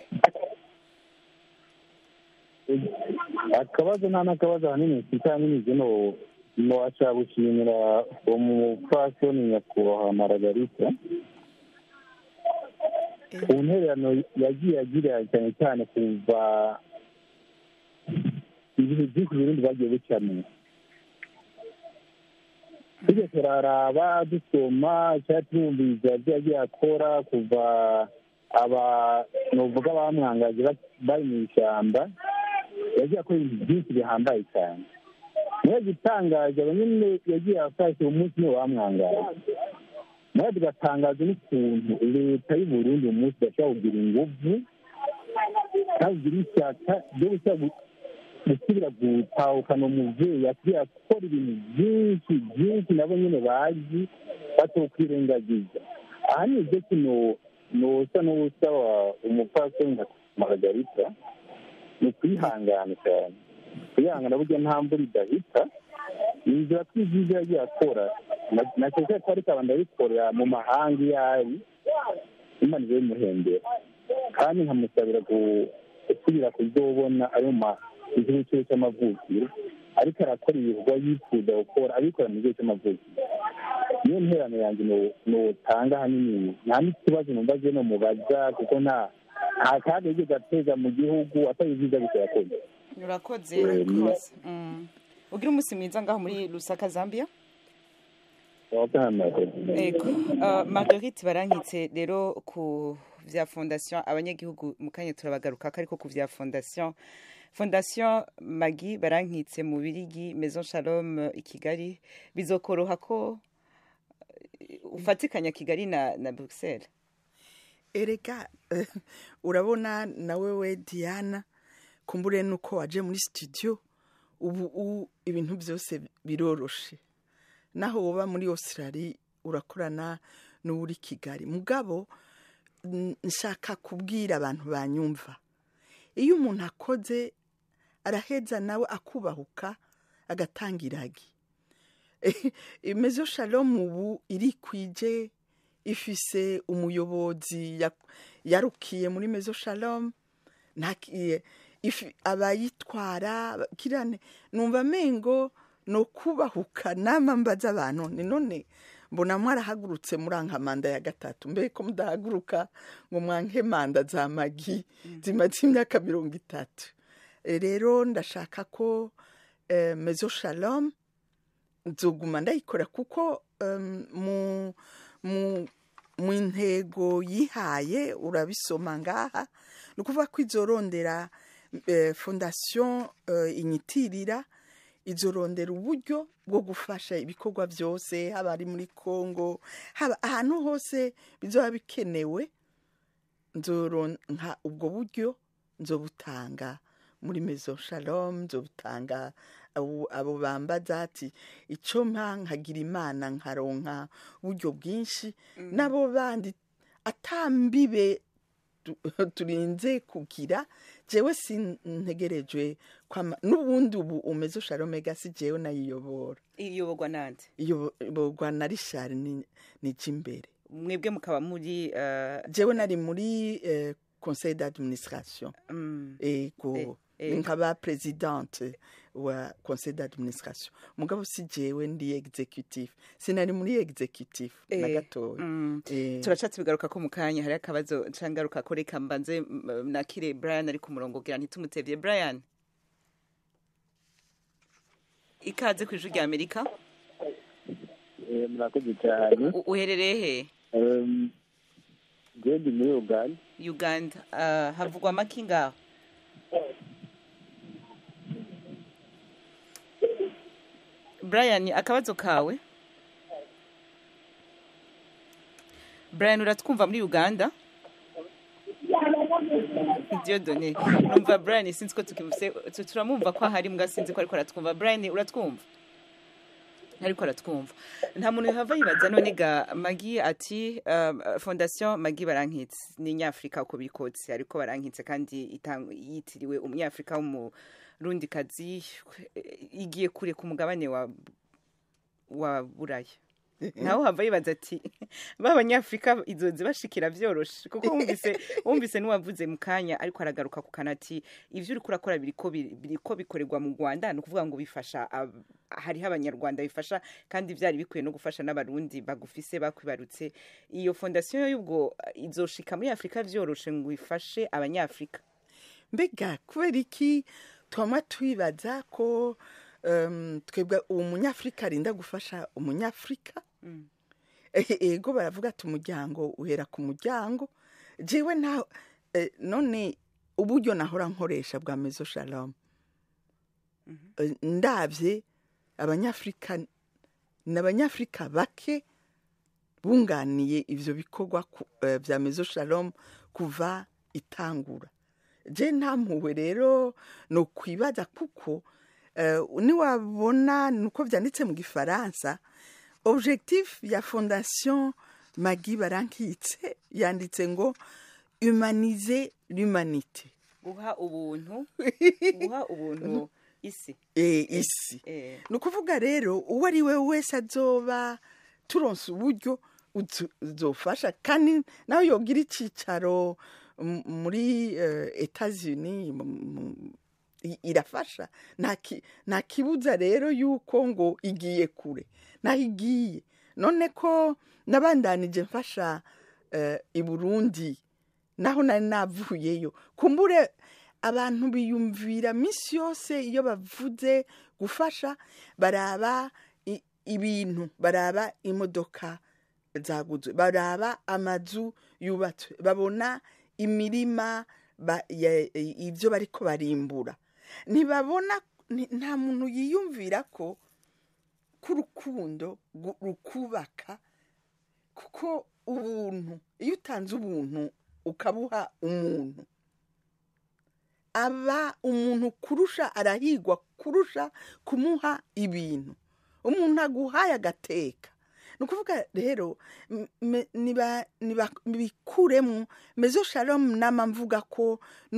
akabazo nta n'akabazo ahanini kitanyine zino nowasha gushimira umupfasoni nyakubahwa maragarita ku ntererano yagiye agira cyane cyane kuva ibihe byinshi burundi bagiye bucamo tujya turaraba dusoma cyangwa turumviriza ibyo yagiye akora kuva aba nuvuga bamwangaje ba- bari mu ishyamba yagiye akora ibintu byinshi bihambaye cyane niyo gitangaje aba nyine yagiye afashe umunsi niwe bamwangaje nawe tugatangaza n'ukuntu leta y'u Burundi uyu munsi idashobora kugira ingufu kandi igira ishyaka ryo gushyira gusubira gutahukana umubyeyi akwiye gukora ibintu byinshi byinshi nabo nyine bazi batokwirengagiza aha ni ibyo kino nusa n'usaba umupfasoni nka maragarita ni ukwihangana cyane kwihangana burya nta mvura idahita inzira tw'ibyiza yagiye akora na- na cyose ko ariko abantu abikorera mu mahanga iyo ari imana ibe imuhembera kandi nkamusabira gu- gusubira kuzobona ayo ma igihugu cyiwe cy'amavukiro ariko arakora ibikorwa yifuza gukora abikora mu gihugu cy'amavukiro niyo nterano yanjye nu- nutanga ahanini nta n'ikibazo numva je no mubaza kuko nta nta kaga yigeze ateza mu gihugu atari ibyiza gusa yakoze urakoze Eh, urakoze Mm. ugira umunsi mwiza ngaho muri lusaka zambia ego Uh, marguerite barankitse rero ku vya fondation abanyagihugu mu kanya turabagaruka ariko ku vya fondation fondation magi barankitse mu birigi maison shalom uh, i kigali bizokoroha ko uh, ufatikanya kigali na, na bruxelles erega eh, urabona nawe we diana kumbure nuko waje muri studio ubu u- ibintu byose biroroshe naho woba muri australia urakorana n'uri kigali mugabo n- nshaka kubwira abantu banyumva iyo umuntu akoze araheza nawe akubahuka agatanga iragi imezo shalom ubu irikwije ifise umuyobozi ya- yarukiye muri mezo shalom ntakiye ifi- abayitwara kirane numva amengo no kubahuka nama mbaza abantu ni none mbona mwarahagurutse muranka manda ya gatatu mbe ko mudahaguruka ngo mwanke manda za magi zimaze imyaka mirongo itatu Eh, rero ndashaka ko eh, mezo shalom nzoguma ndayikora kuko um, mu mu mu ntego yihaye urabisoma ngaha ni ukuvuga ko izorondera eh, fondation eh, inyitirira izorondera uburyo bwo gufasha ibikorwa byose haba ari muri congo haba ahantu hose bizoba bikenewe nzoronka ubwo buryo nzobutanga muri mezo shalom nzobutanga abo abo bambaza ati icyo mpa nkagira imana nkaronka uburyo bwinshi n'abo bandi atambibe tu- turinze kugira jewe sintegerejwe kwama n'ubundi ubu umezo shalomega si jewe nayiyobora iyoborwa nande iyoborwa na rishari ni ni imbere mwebwe mukaba muri uh, jewe nari muri eh, conseil d'administration mm, ego Eh, eh. nkaba presidente wa conseil d'administration mugabo si jewe ndi executive sinari muri executive na Eh, gatoya mm. Eh. turacatse bigaruka ko mu kanya hari akabazo cangaruka ko reka mbanze mm, nakire brian ari ku murongo kugira ntitumutevye brian ikaze ku ijwi rya amerika murakoze cyane U- uherereye he njyewe ndi muri uganda uganda uh, havugwa amaki ngaho brian akabazo kawe brian uratwumva muri uganda diodone numva brian sinzi ko tukimufise tu- turamwumva ko ahari mbwa sinzi ko ariko aratwumva brian uratwumva ariko aratwumva nta muntu yahava yibaza none ga magi ati um, fondation magi barankitse ni nyafurika uko bikotse ariko barankitse kandi itang- yitiriwe umunyafurika w'umurundikazi igiye kure ku mugabane wa wa buraya nawe hava yibaza ati b'abanyafurika izozi bashikira vyoroshe kuko wumvise wumvise n'uwavuze mu kanya ariko aragaruka ku kanati ivyo uriko urakora biriko bi- biriko bikorerwa mu rwanda ni ukuvuga ngo bifasha ab- hariho abanyarwanda bifasha kandi vyari bikwiye no gufasha n'abarundi bagufise bakwibarutse iyo fondasiyo y'ubwo izoshika muri afurika vyoroshe ngo ifashe abanyafurika mbega kubera iki twama twibaza ko em, twebwe uwo munyafurika arinda gufasha umunyafurika Eh, ego baravuga ati umuryango uhera ku muryango jewe nta eh, none uburyo nahora nkoresha bwa mezo shalom Eh, ndabye abanyafurika ni abanyafurika bake bunganiye ivyo bikorwa ku- eh, vya mezo shalom kuva itangura je nta mpuhwe rero ni ukwibaza kuko eh, niwabona nuko vyanditse mu gifaransa objectif ya fondation magi barankitse yanditse ngo humaniser l'humanité guha ubuntu guha ubuntu isi e, isi Eh. ni ukuvuga rero uwo ari we wese azoba turonse uburyo uzo- uzofasha kandi nawe yogira icyicaro m- muri etazini irafasha nta ki- nta kibuza rero yuko ngo igiye kure naho igiye none ko nabandanije mfasha eh, i burundi naho nari navuyeyo kumbure abantu biyumvira minsi yose iyo bavuze gufasha baraba i- ibintu baraba imodoka zaguzwe baraba amazu yubatswe babona imirima ba- ya- ibyo bariko barimbura ntibabona ni- nta muntu yiyumvira ko k'urukundo gu- rukubaka kuko ubuntu iyo utanze ubuntu ukabuha umuntu aba umuntu kurusha arahigwa kurusha kumuha ibintu umuntu aguhaye agateka ni ukuvuga rero m- me- niba- niba- bikuremo mezo shalom nama mvuga ko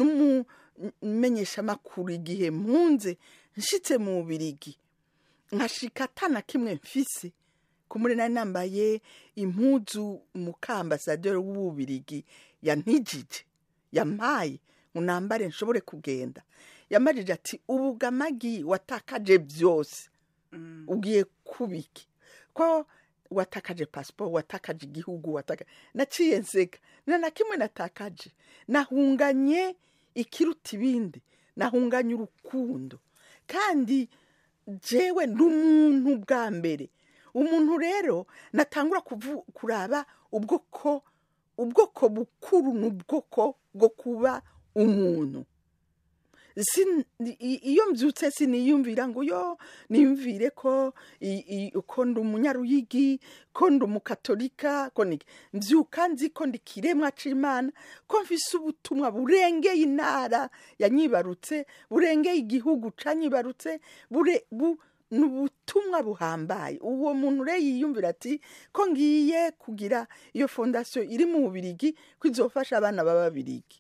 n'umumenyeshamakuru igihe mpunze nshitse mu bubirigi nkashika atana kimwe mfise kumuri nari nambaye impuzu mukambasaderi w'ububirigi yantijije yampaye ngo nambare nshobore kugenda yamajije ati ubugamagi watakaje byose ugiye kubiki ko watakaje pasiporo watakaje igihugu watakaje naciye nseka nta na kimwe natakaje nahunganye ikiruta ibindi nahunganye urukundo kandi jewe ndi umuntu bwa mbere umuntu rero natangura kuvu- kuraba ubwoko ubwoko bukuru ni ubwoko bwo kuba umuntu Sin- i- iyo mbyutse siniyumvira ngo yo niyumvire ko i- i- ko ndi umunyaruyigi ko ndi umukatolika ko ni mbyuka nzi ko ndi kiremwa c'imana ko mfise ubutumwa burengeye intara yanyibarutse burengeye igihugu canyibarutse bure bu ni ubutumwa buhambaye uwo muntu rero yiyumvira ati ko ngiye kugira iyo fondasiyo iri mu bubirigi ko izofasha abana b'ababirigi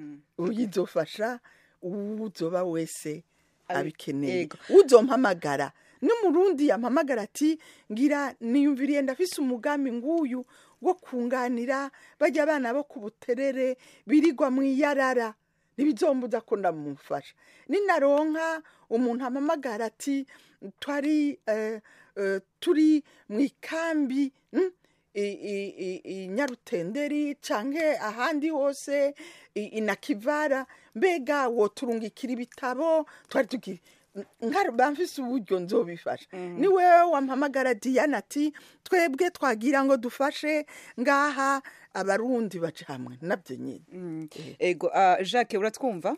uyizofasha uzoba wese abikeneye Ego. uzompamagara n'umurundi yampamagara ati ngira niyumviriye ndafise umugambi nguyu wo kunganira bajya abana bo ku buterere birigwa mu iyarara ntibizombuza ko ndamufasha ninaronka umuntu ampamagara ati twari eh, eh, turi mu ikambi mm, i- i- i- i nyarutenderi canke ahandi hose i- i nakivara mbega woturungikira ibitabo twari tugira bamfise uburyo nzobifasha ni wewe wampamagara diana ati twebwe twagira ngo dufashe ngaha abarundi baca hamwe nabyo nyine ego ah, jacques uratwumva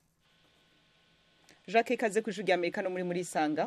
jacques ikaze ku ijwi rya amerika no muri muri isanga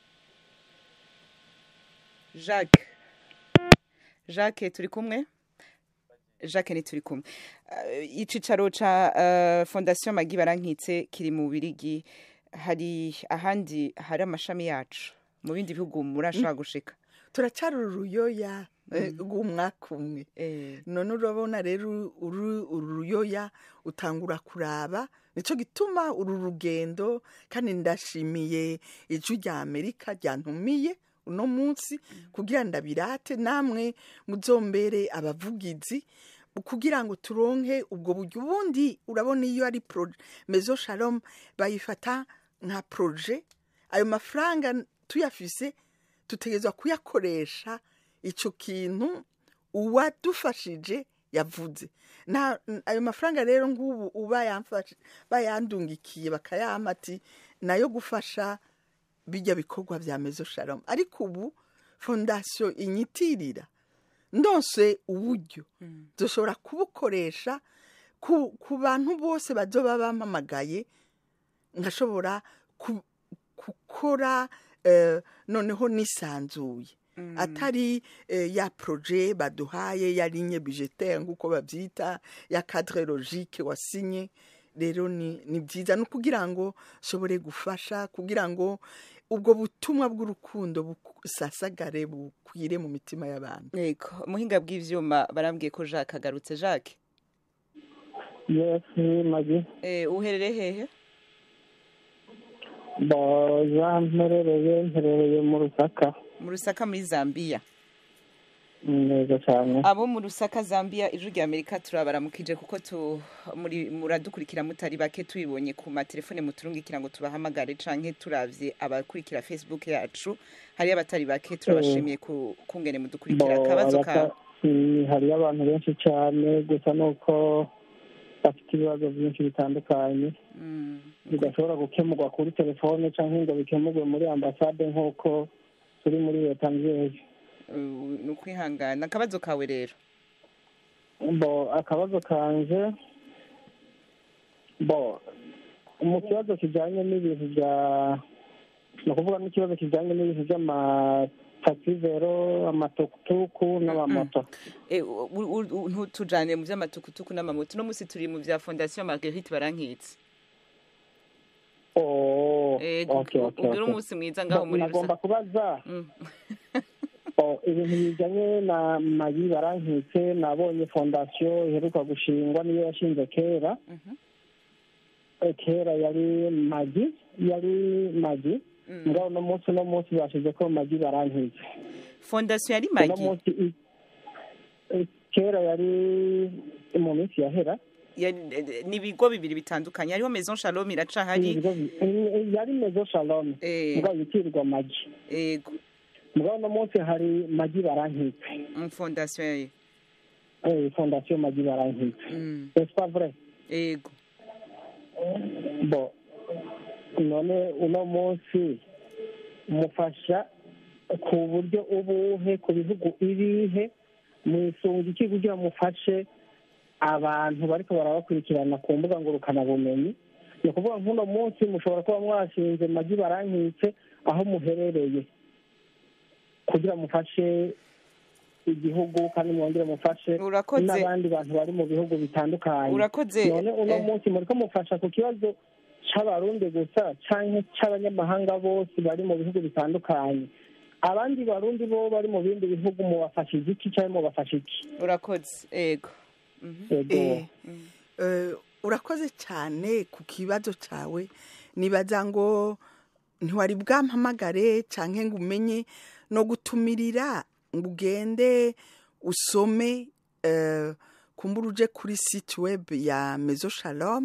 jacques jacques turi kumwe jacques ni turi kumwe Ah, icicaro ca ah, fondation magi barankitse kiri mu birigi hari ahandi hari amashami yacu mu bindi bihugu murashobora gushika turacara uruyoya eh, rw'umwaka umwe Eh, none urabona rero uru uru ruyoya utangura kuraba nicyo gituma uru rugendo kandi ndashimiye ijwi rya amerika ryantumiye uno munsi kugira ndabirate namwe muzombere abavugizi kugira ngo turonke ubwo buryo ubundi urabona iyo ari proje mezo shalom bayifata nka proje ayo mafaranga tuyafise tutegerezwa kuyakoresha icyo kintu uwadufashije yavuze nta ayo mafaranga rero nk'ubu uba yamfashe bayandungikiye bakayampa ati nayo gufasha bijya bikorwa bya mezo shalom ariko ubu fondasiyo inyitirira ndose uburyo dushobora kubukoresha ku, ku bantu bose bazoba bampamagaye nkashobora ku- gukora eh, noneho nisanzuye atari eh, ya proje baduhaye ya ligne budgetaire nk'uko babyita ya cadre logique wasinye rero ni, ni byiza no kugira ngo nshobore gufasha kugira ngo ubwo butumwa bw'urukundo busasagare bukwire mu mitima y'abantu yego muhinga bw'ivyuma barambwiye ko Jacques agarutse Jacques yes magi eh uherereye hehe boza mperereye mperereye mu rusaka mu Rusaka muri Zambia neza cyane abo mu Rusaka Zambia ijwi rya Amerika turabaramukije kuko tu muri muradukurikira mutari bake tubibonye ku matelefone muturungikira ngo tubahamagare canke turavye abakurikira Facebook yacu hari abatari bake turabashimiye ku kungene mudukurikira Bo, akabazo abata- ka Mm, hariyo abantu benshi cyane gusa nuko bafite ibibazo byinshi bitandukanye bidashobora gukemurwa kuri telefone cyangwa ngo bikemurwe muri ambasade nk'uko turi muri leta nziza ni ukwihangana akabazo kawe rero bo akabazo kanje bo mu kibazo kijyanye n'ibintu bya ni ukuvuga n'ikibazo kijyanye n'ibintu by'amatakivero amatukutuku n'amamoto Eh, u- u- u- ntutujane mu vy'amatukutuku n'amamoto uno musi turi mu vya fondation marguerite barankitse Oh, Eh, okay, okay, ugire okay. umunsi mwiza ngaho muri nagomba kubaza Oh, ibintu bijyanye na magi barankitse nabonye fondasiyo iheruka gushingwa niyo yashinze kera Eh, kera yari magi yari magi ngaho uno munsi uno munsi bashize ko magi barankitse fondation yari uno magi munsi i- eh, kera yari mu minsi yahera Yari- eh, ni ibigo bibiri bitandukanye hariho maison shalom iracahari Ibigo bi- eh, yari mezo shalom mugabo yitirirwa magi ego mugabo uno munsi hari magi barankitse mu fondation yayo Eh, fondasiyo magi barankitse Mm. c'est pas vrai ego bo none uno munsi mufasha ku buryo ubuhe ku bihugu ibihe mwisunga iki kugira mufashe abantu bariko barabakurikirana ku mbuga ngurukanabumenyi ni ukuvuga nk'uno munsi mushobora kuba mwashinze magi barankitse aho muherereye kugira mufashe igihugu kandi mwongere mufashe Urakoze. n'abandi bantu bari mu bihugu bitandukanye Urakoze, none uno eh. munsi muriko mufasha ku kibazo c'abarundi gusa canke c'abanyamahanga bose bari mu bihugu bitandukanye abandi barundi bo bari mu bindi bihugu mubafashije iki canke mubafasha iki urakoze ego Mhm. Ego. Eh, eh, urakoze cyane ku kibazo cyawe nibaza ngo ntiwari bwampamagare cyangwa ngo umenye no gutumirira ngo ugende usome eh, kumbura uje kuri site web ya mezo shalom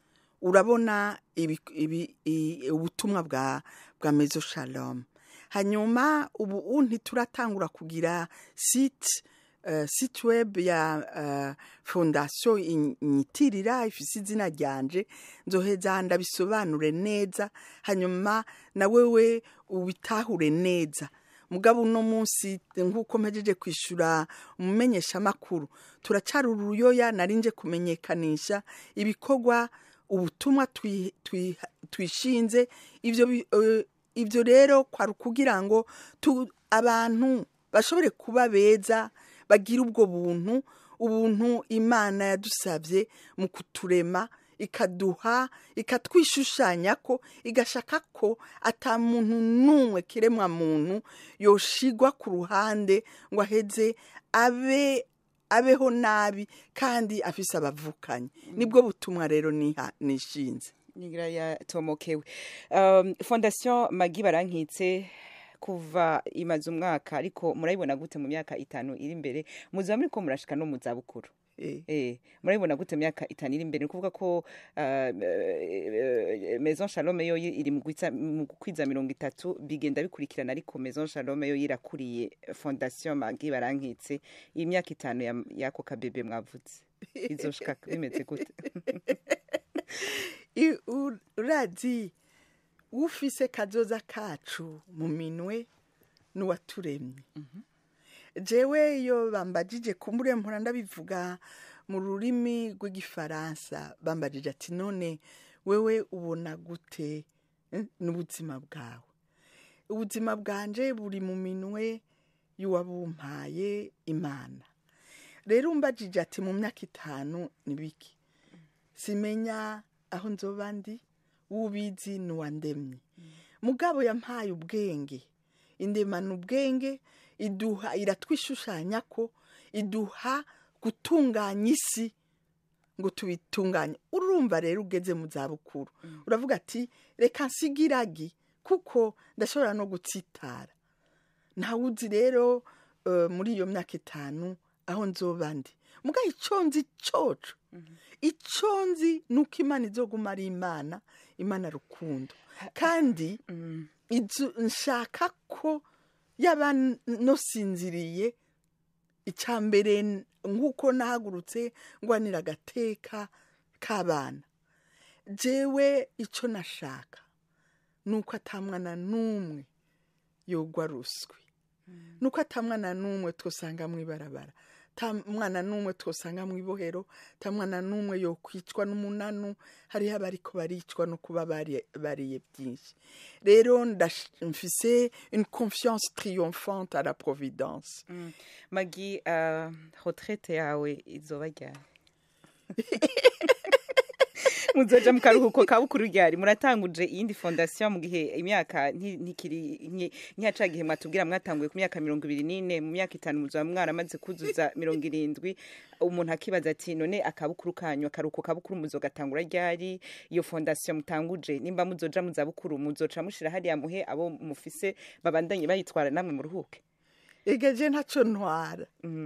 urabona ibi- ibi- i- ubutumwa bwa bwa mezo shalom hanyuma ubu ntituratangura kugira site eh, site web ya eh, fondasiyo inyitirira ifise izina ryanje nzoheza ndabisobanure neza hanyuma na wewe ubitahure neza mugabo uno munsi nk'uko mpejeje kwishyura umumenyeshamakuru turacara uruyoya narinje kumenyekanisha ibikorwa ubutumwa twi- twi- twishinze ivyo bi- eh, ivyo rero kwari ukugira ngo tu- abantu bashobore kuba beza bagira ubwo buntu ubuntu imana yadusabye mu kuturema ikaduha ikatwishushanya ko igashaka ko ata muntu n'umwe kiremwa muntu yoshigwa ku ruhande ngo aheze abe abeho nabi kandi afise abavukanyi nibwo butumwa rero niha nishinze nigira yatomokewe um, fondation magi barankitse kuva imaze umwaka ariko murayibona gute mu myaka itanu iri imbere muziba muriko murashika no mu zabukuru eh murayibona gute mu myaka itanu iri imbere ni ukuvuga ko uh, eh, maison shalome yo iri mu gwitsa- mu kwiza mirongo itatu bigenda bikurikirana ariko maison shalome yo irakuriye fondation magi barankitse iyi myaka itanu ya- y'ako kabebe mwavuze izoshika bimeze gute I- u- urazi ufise kazoza kacu mu minwe n'uwaturemye jewe iyo bambajije kumbure mpora ndabivuga mu rurimi rw'igifaransa bambajije ati none wewe ubona gute eh, n'ubuzima bwawe ubuzima bwanje buri mu minwe y'uwabumpaye imana rero umbajije ati mu myaka itanu ni biki simenya aho nzoba ndi ubizi n'uwandemye mugabo yampaye ubwenge indemana ubwenge iduha iratwishushanya ko iduha gutunganya isi ngo tubitunganye urumva rero ugeze mu zabukuru uravuga ati reka nsigiragi kuko ndashobora no gutsitara ntawuzi rero eh, muri iyo myaka itanu aho nzoba ndi muga icyo nzi coco icyo nzi ni uko imana izoguma ari imana imana rukundo kandi izo nshaka ko yaba nosinziriye icya mbere nk'uko nahagurutse ngwanira agateka k'abana jewe icyo nashaka ni uko atamwana n'umwe yogwa ruswi ni uko atamwana n'umwe twosanga mu ibarabara ta mwana n'umwe twosanga mu ibohero ta mwana n'umwe yokwicwa n'umunanu hariho abariko baricwa no kuba bari- bariye byinshi rero ndash- mfise une confiance triomphante à la providence Mm. magi uh, retraite yawe izoba ryari muzoja mu karuhuko ka bukuru ryari muratanguje iyindi fondation mu gihe imyaka nti- ntikiri nke- nkihaca gihe mwatubwira mwatanguye ku myaka mirongo ibiri n'ine mu myaka itanu muzoba mwaramaze kuzuza mirongo irindwi umuntu akibaza ati none akabukuru kanyu akaruhuko kabukuru muzogatangura ryari iyo fondation mutanguje nimba muzoja mu zabukuru muzoca mushira hariya muhe abo mufise babandanye bayitwara namwe muruhuke egeje ntacyo ntwara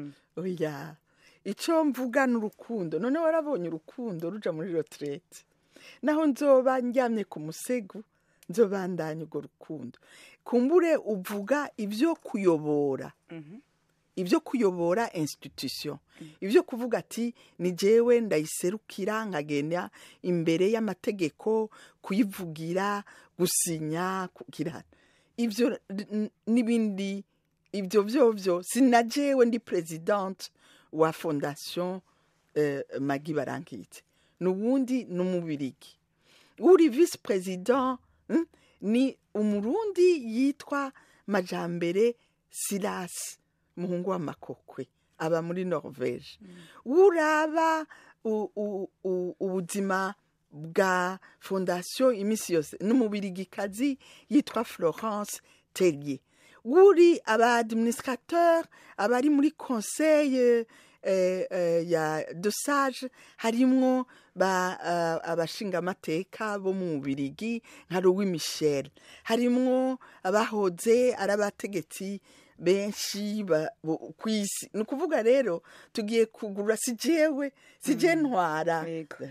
oya icyo mvuga ni urukundo none warabonye urukundo ruja muri retraite naho nzoba njyamye ku musego nzobandanya urwo rukundo kumbure uvuga ibyo kuyobora ibyo kuyobora institution ibyo kuvuga ati ni jewe ndayiserukira nkagenda imbere y'amategeko kuyivugira gusinya kugira ibyo n- n'ibindi ibyo byovyo sinajewe ndi presidente wa fondation eh, magi barankitse n'ubundi n'umubirigi uri vice president mm, ni umurundi yitwa majambere silas muhungu w'amakokwe aba muri norvege uraba u- u- u- ubuzima bwa fondation iminsi yose n'umubirigikazi yitwa florence tellier uri aba administrateur abari muri conseil eh, eh, ya de sage harimwo ba uh, abashingamateka bo mu Bubirigi nka Louis Michel harimwo abahoze ari abategetsi benshi ba- bo- kw'isi ni ukuvuga rero tugiye kugura si jewe si je ntwara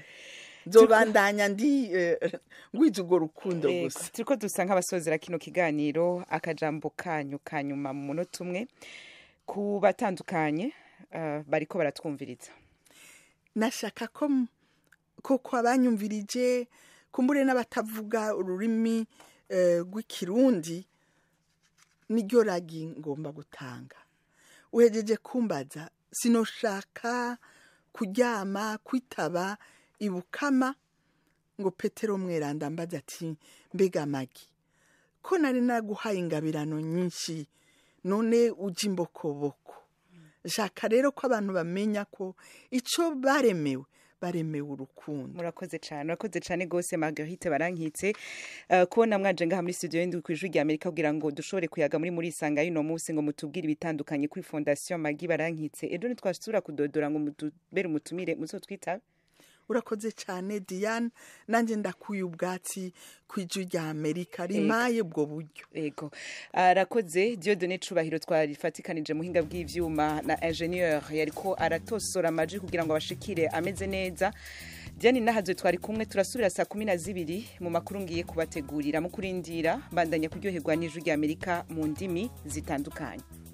nzobandanya ndi eh, ngwiza urwo rukundo Yego, gusa turiko dusa nk'abasozera kino kiganiro akajambo kanyu ka nyuma mu munota umwe ku batandukanye uh, bariko baratwumviriza nashaka ko m- koko abanyumvirije kumbure n'abatavuga ururimi eh, rw'ikirundi niryo ragi ngomba gutanga uhejeje kumbaza sinoshaka kuryama kwitaba ibukama ngo petero mweranda mbaza ati mbega magi ko nari naguhaye ingabirano nyinshi none ujya imbokoboko shaka rero ko abantu bamenya ko icyo baremewe baremewe urukundo murakoze cyane murakoze cyane rwose margarite barankitse uh, kubona mwaje ngaha muri studio y'indwi ku ijwi rya amerika kugira ngo dushobore kuyaga muri muri isanga y'uno munsi ngo mutubwire ibitandukanye kuri fondation magi barankitse ejo ntitwasubira kudodora ngo mutubere umutumire muzotwitabe urakoze cyane diane nanjye ndakuye ubwatsi ku ijwi rya amerika rimaye ubwo buryo yego arakoze diodone cubahiro twarifatikanije muhinga bw'ivyuma na ingenieur yariko aratosora amaji kugira ngo abashikire ameze neza diane nahazo twari kumwe turasubira saa kumi na zibiri mu makuru ngiye kubategurira mu kurindira bandanya kuryoherwa n'ijwi rya amerika mu ndimi zitandukanye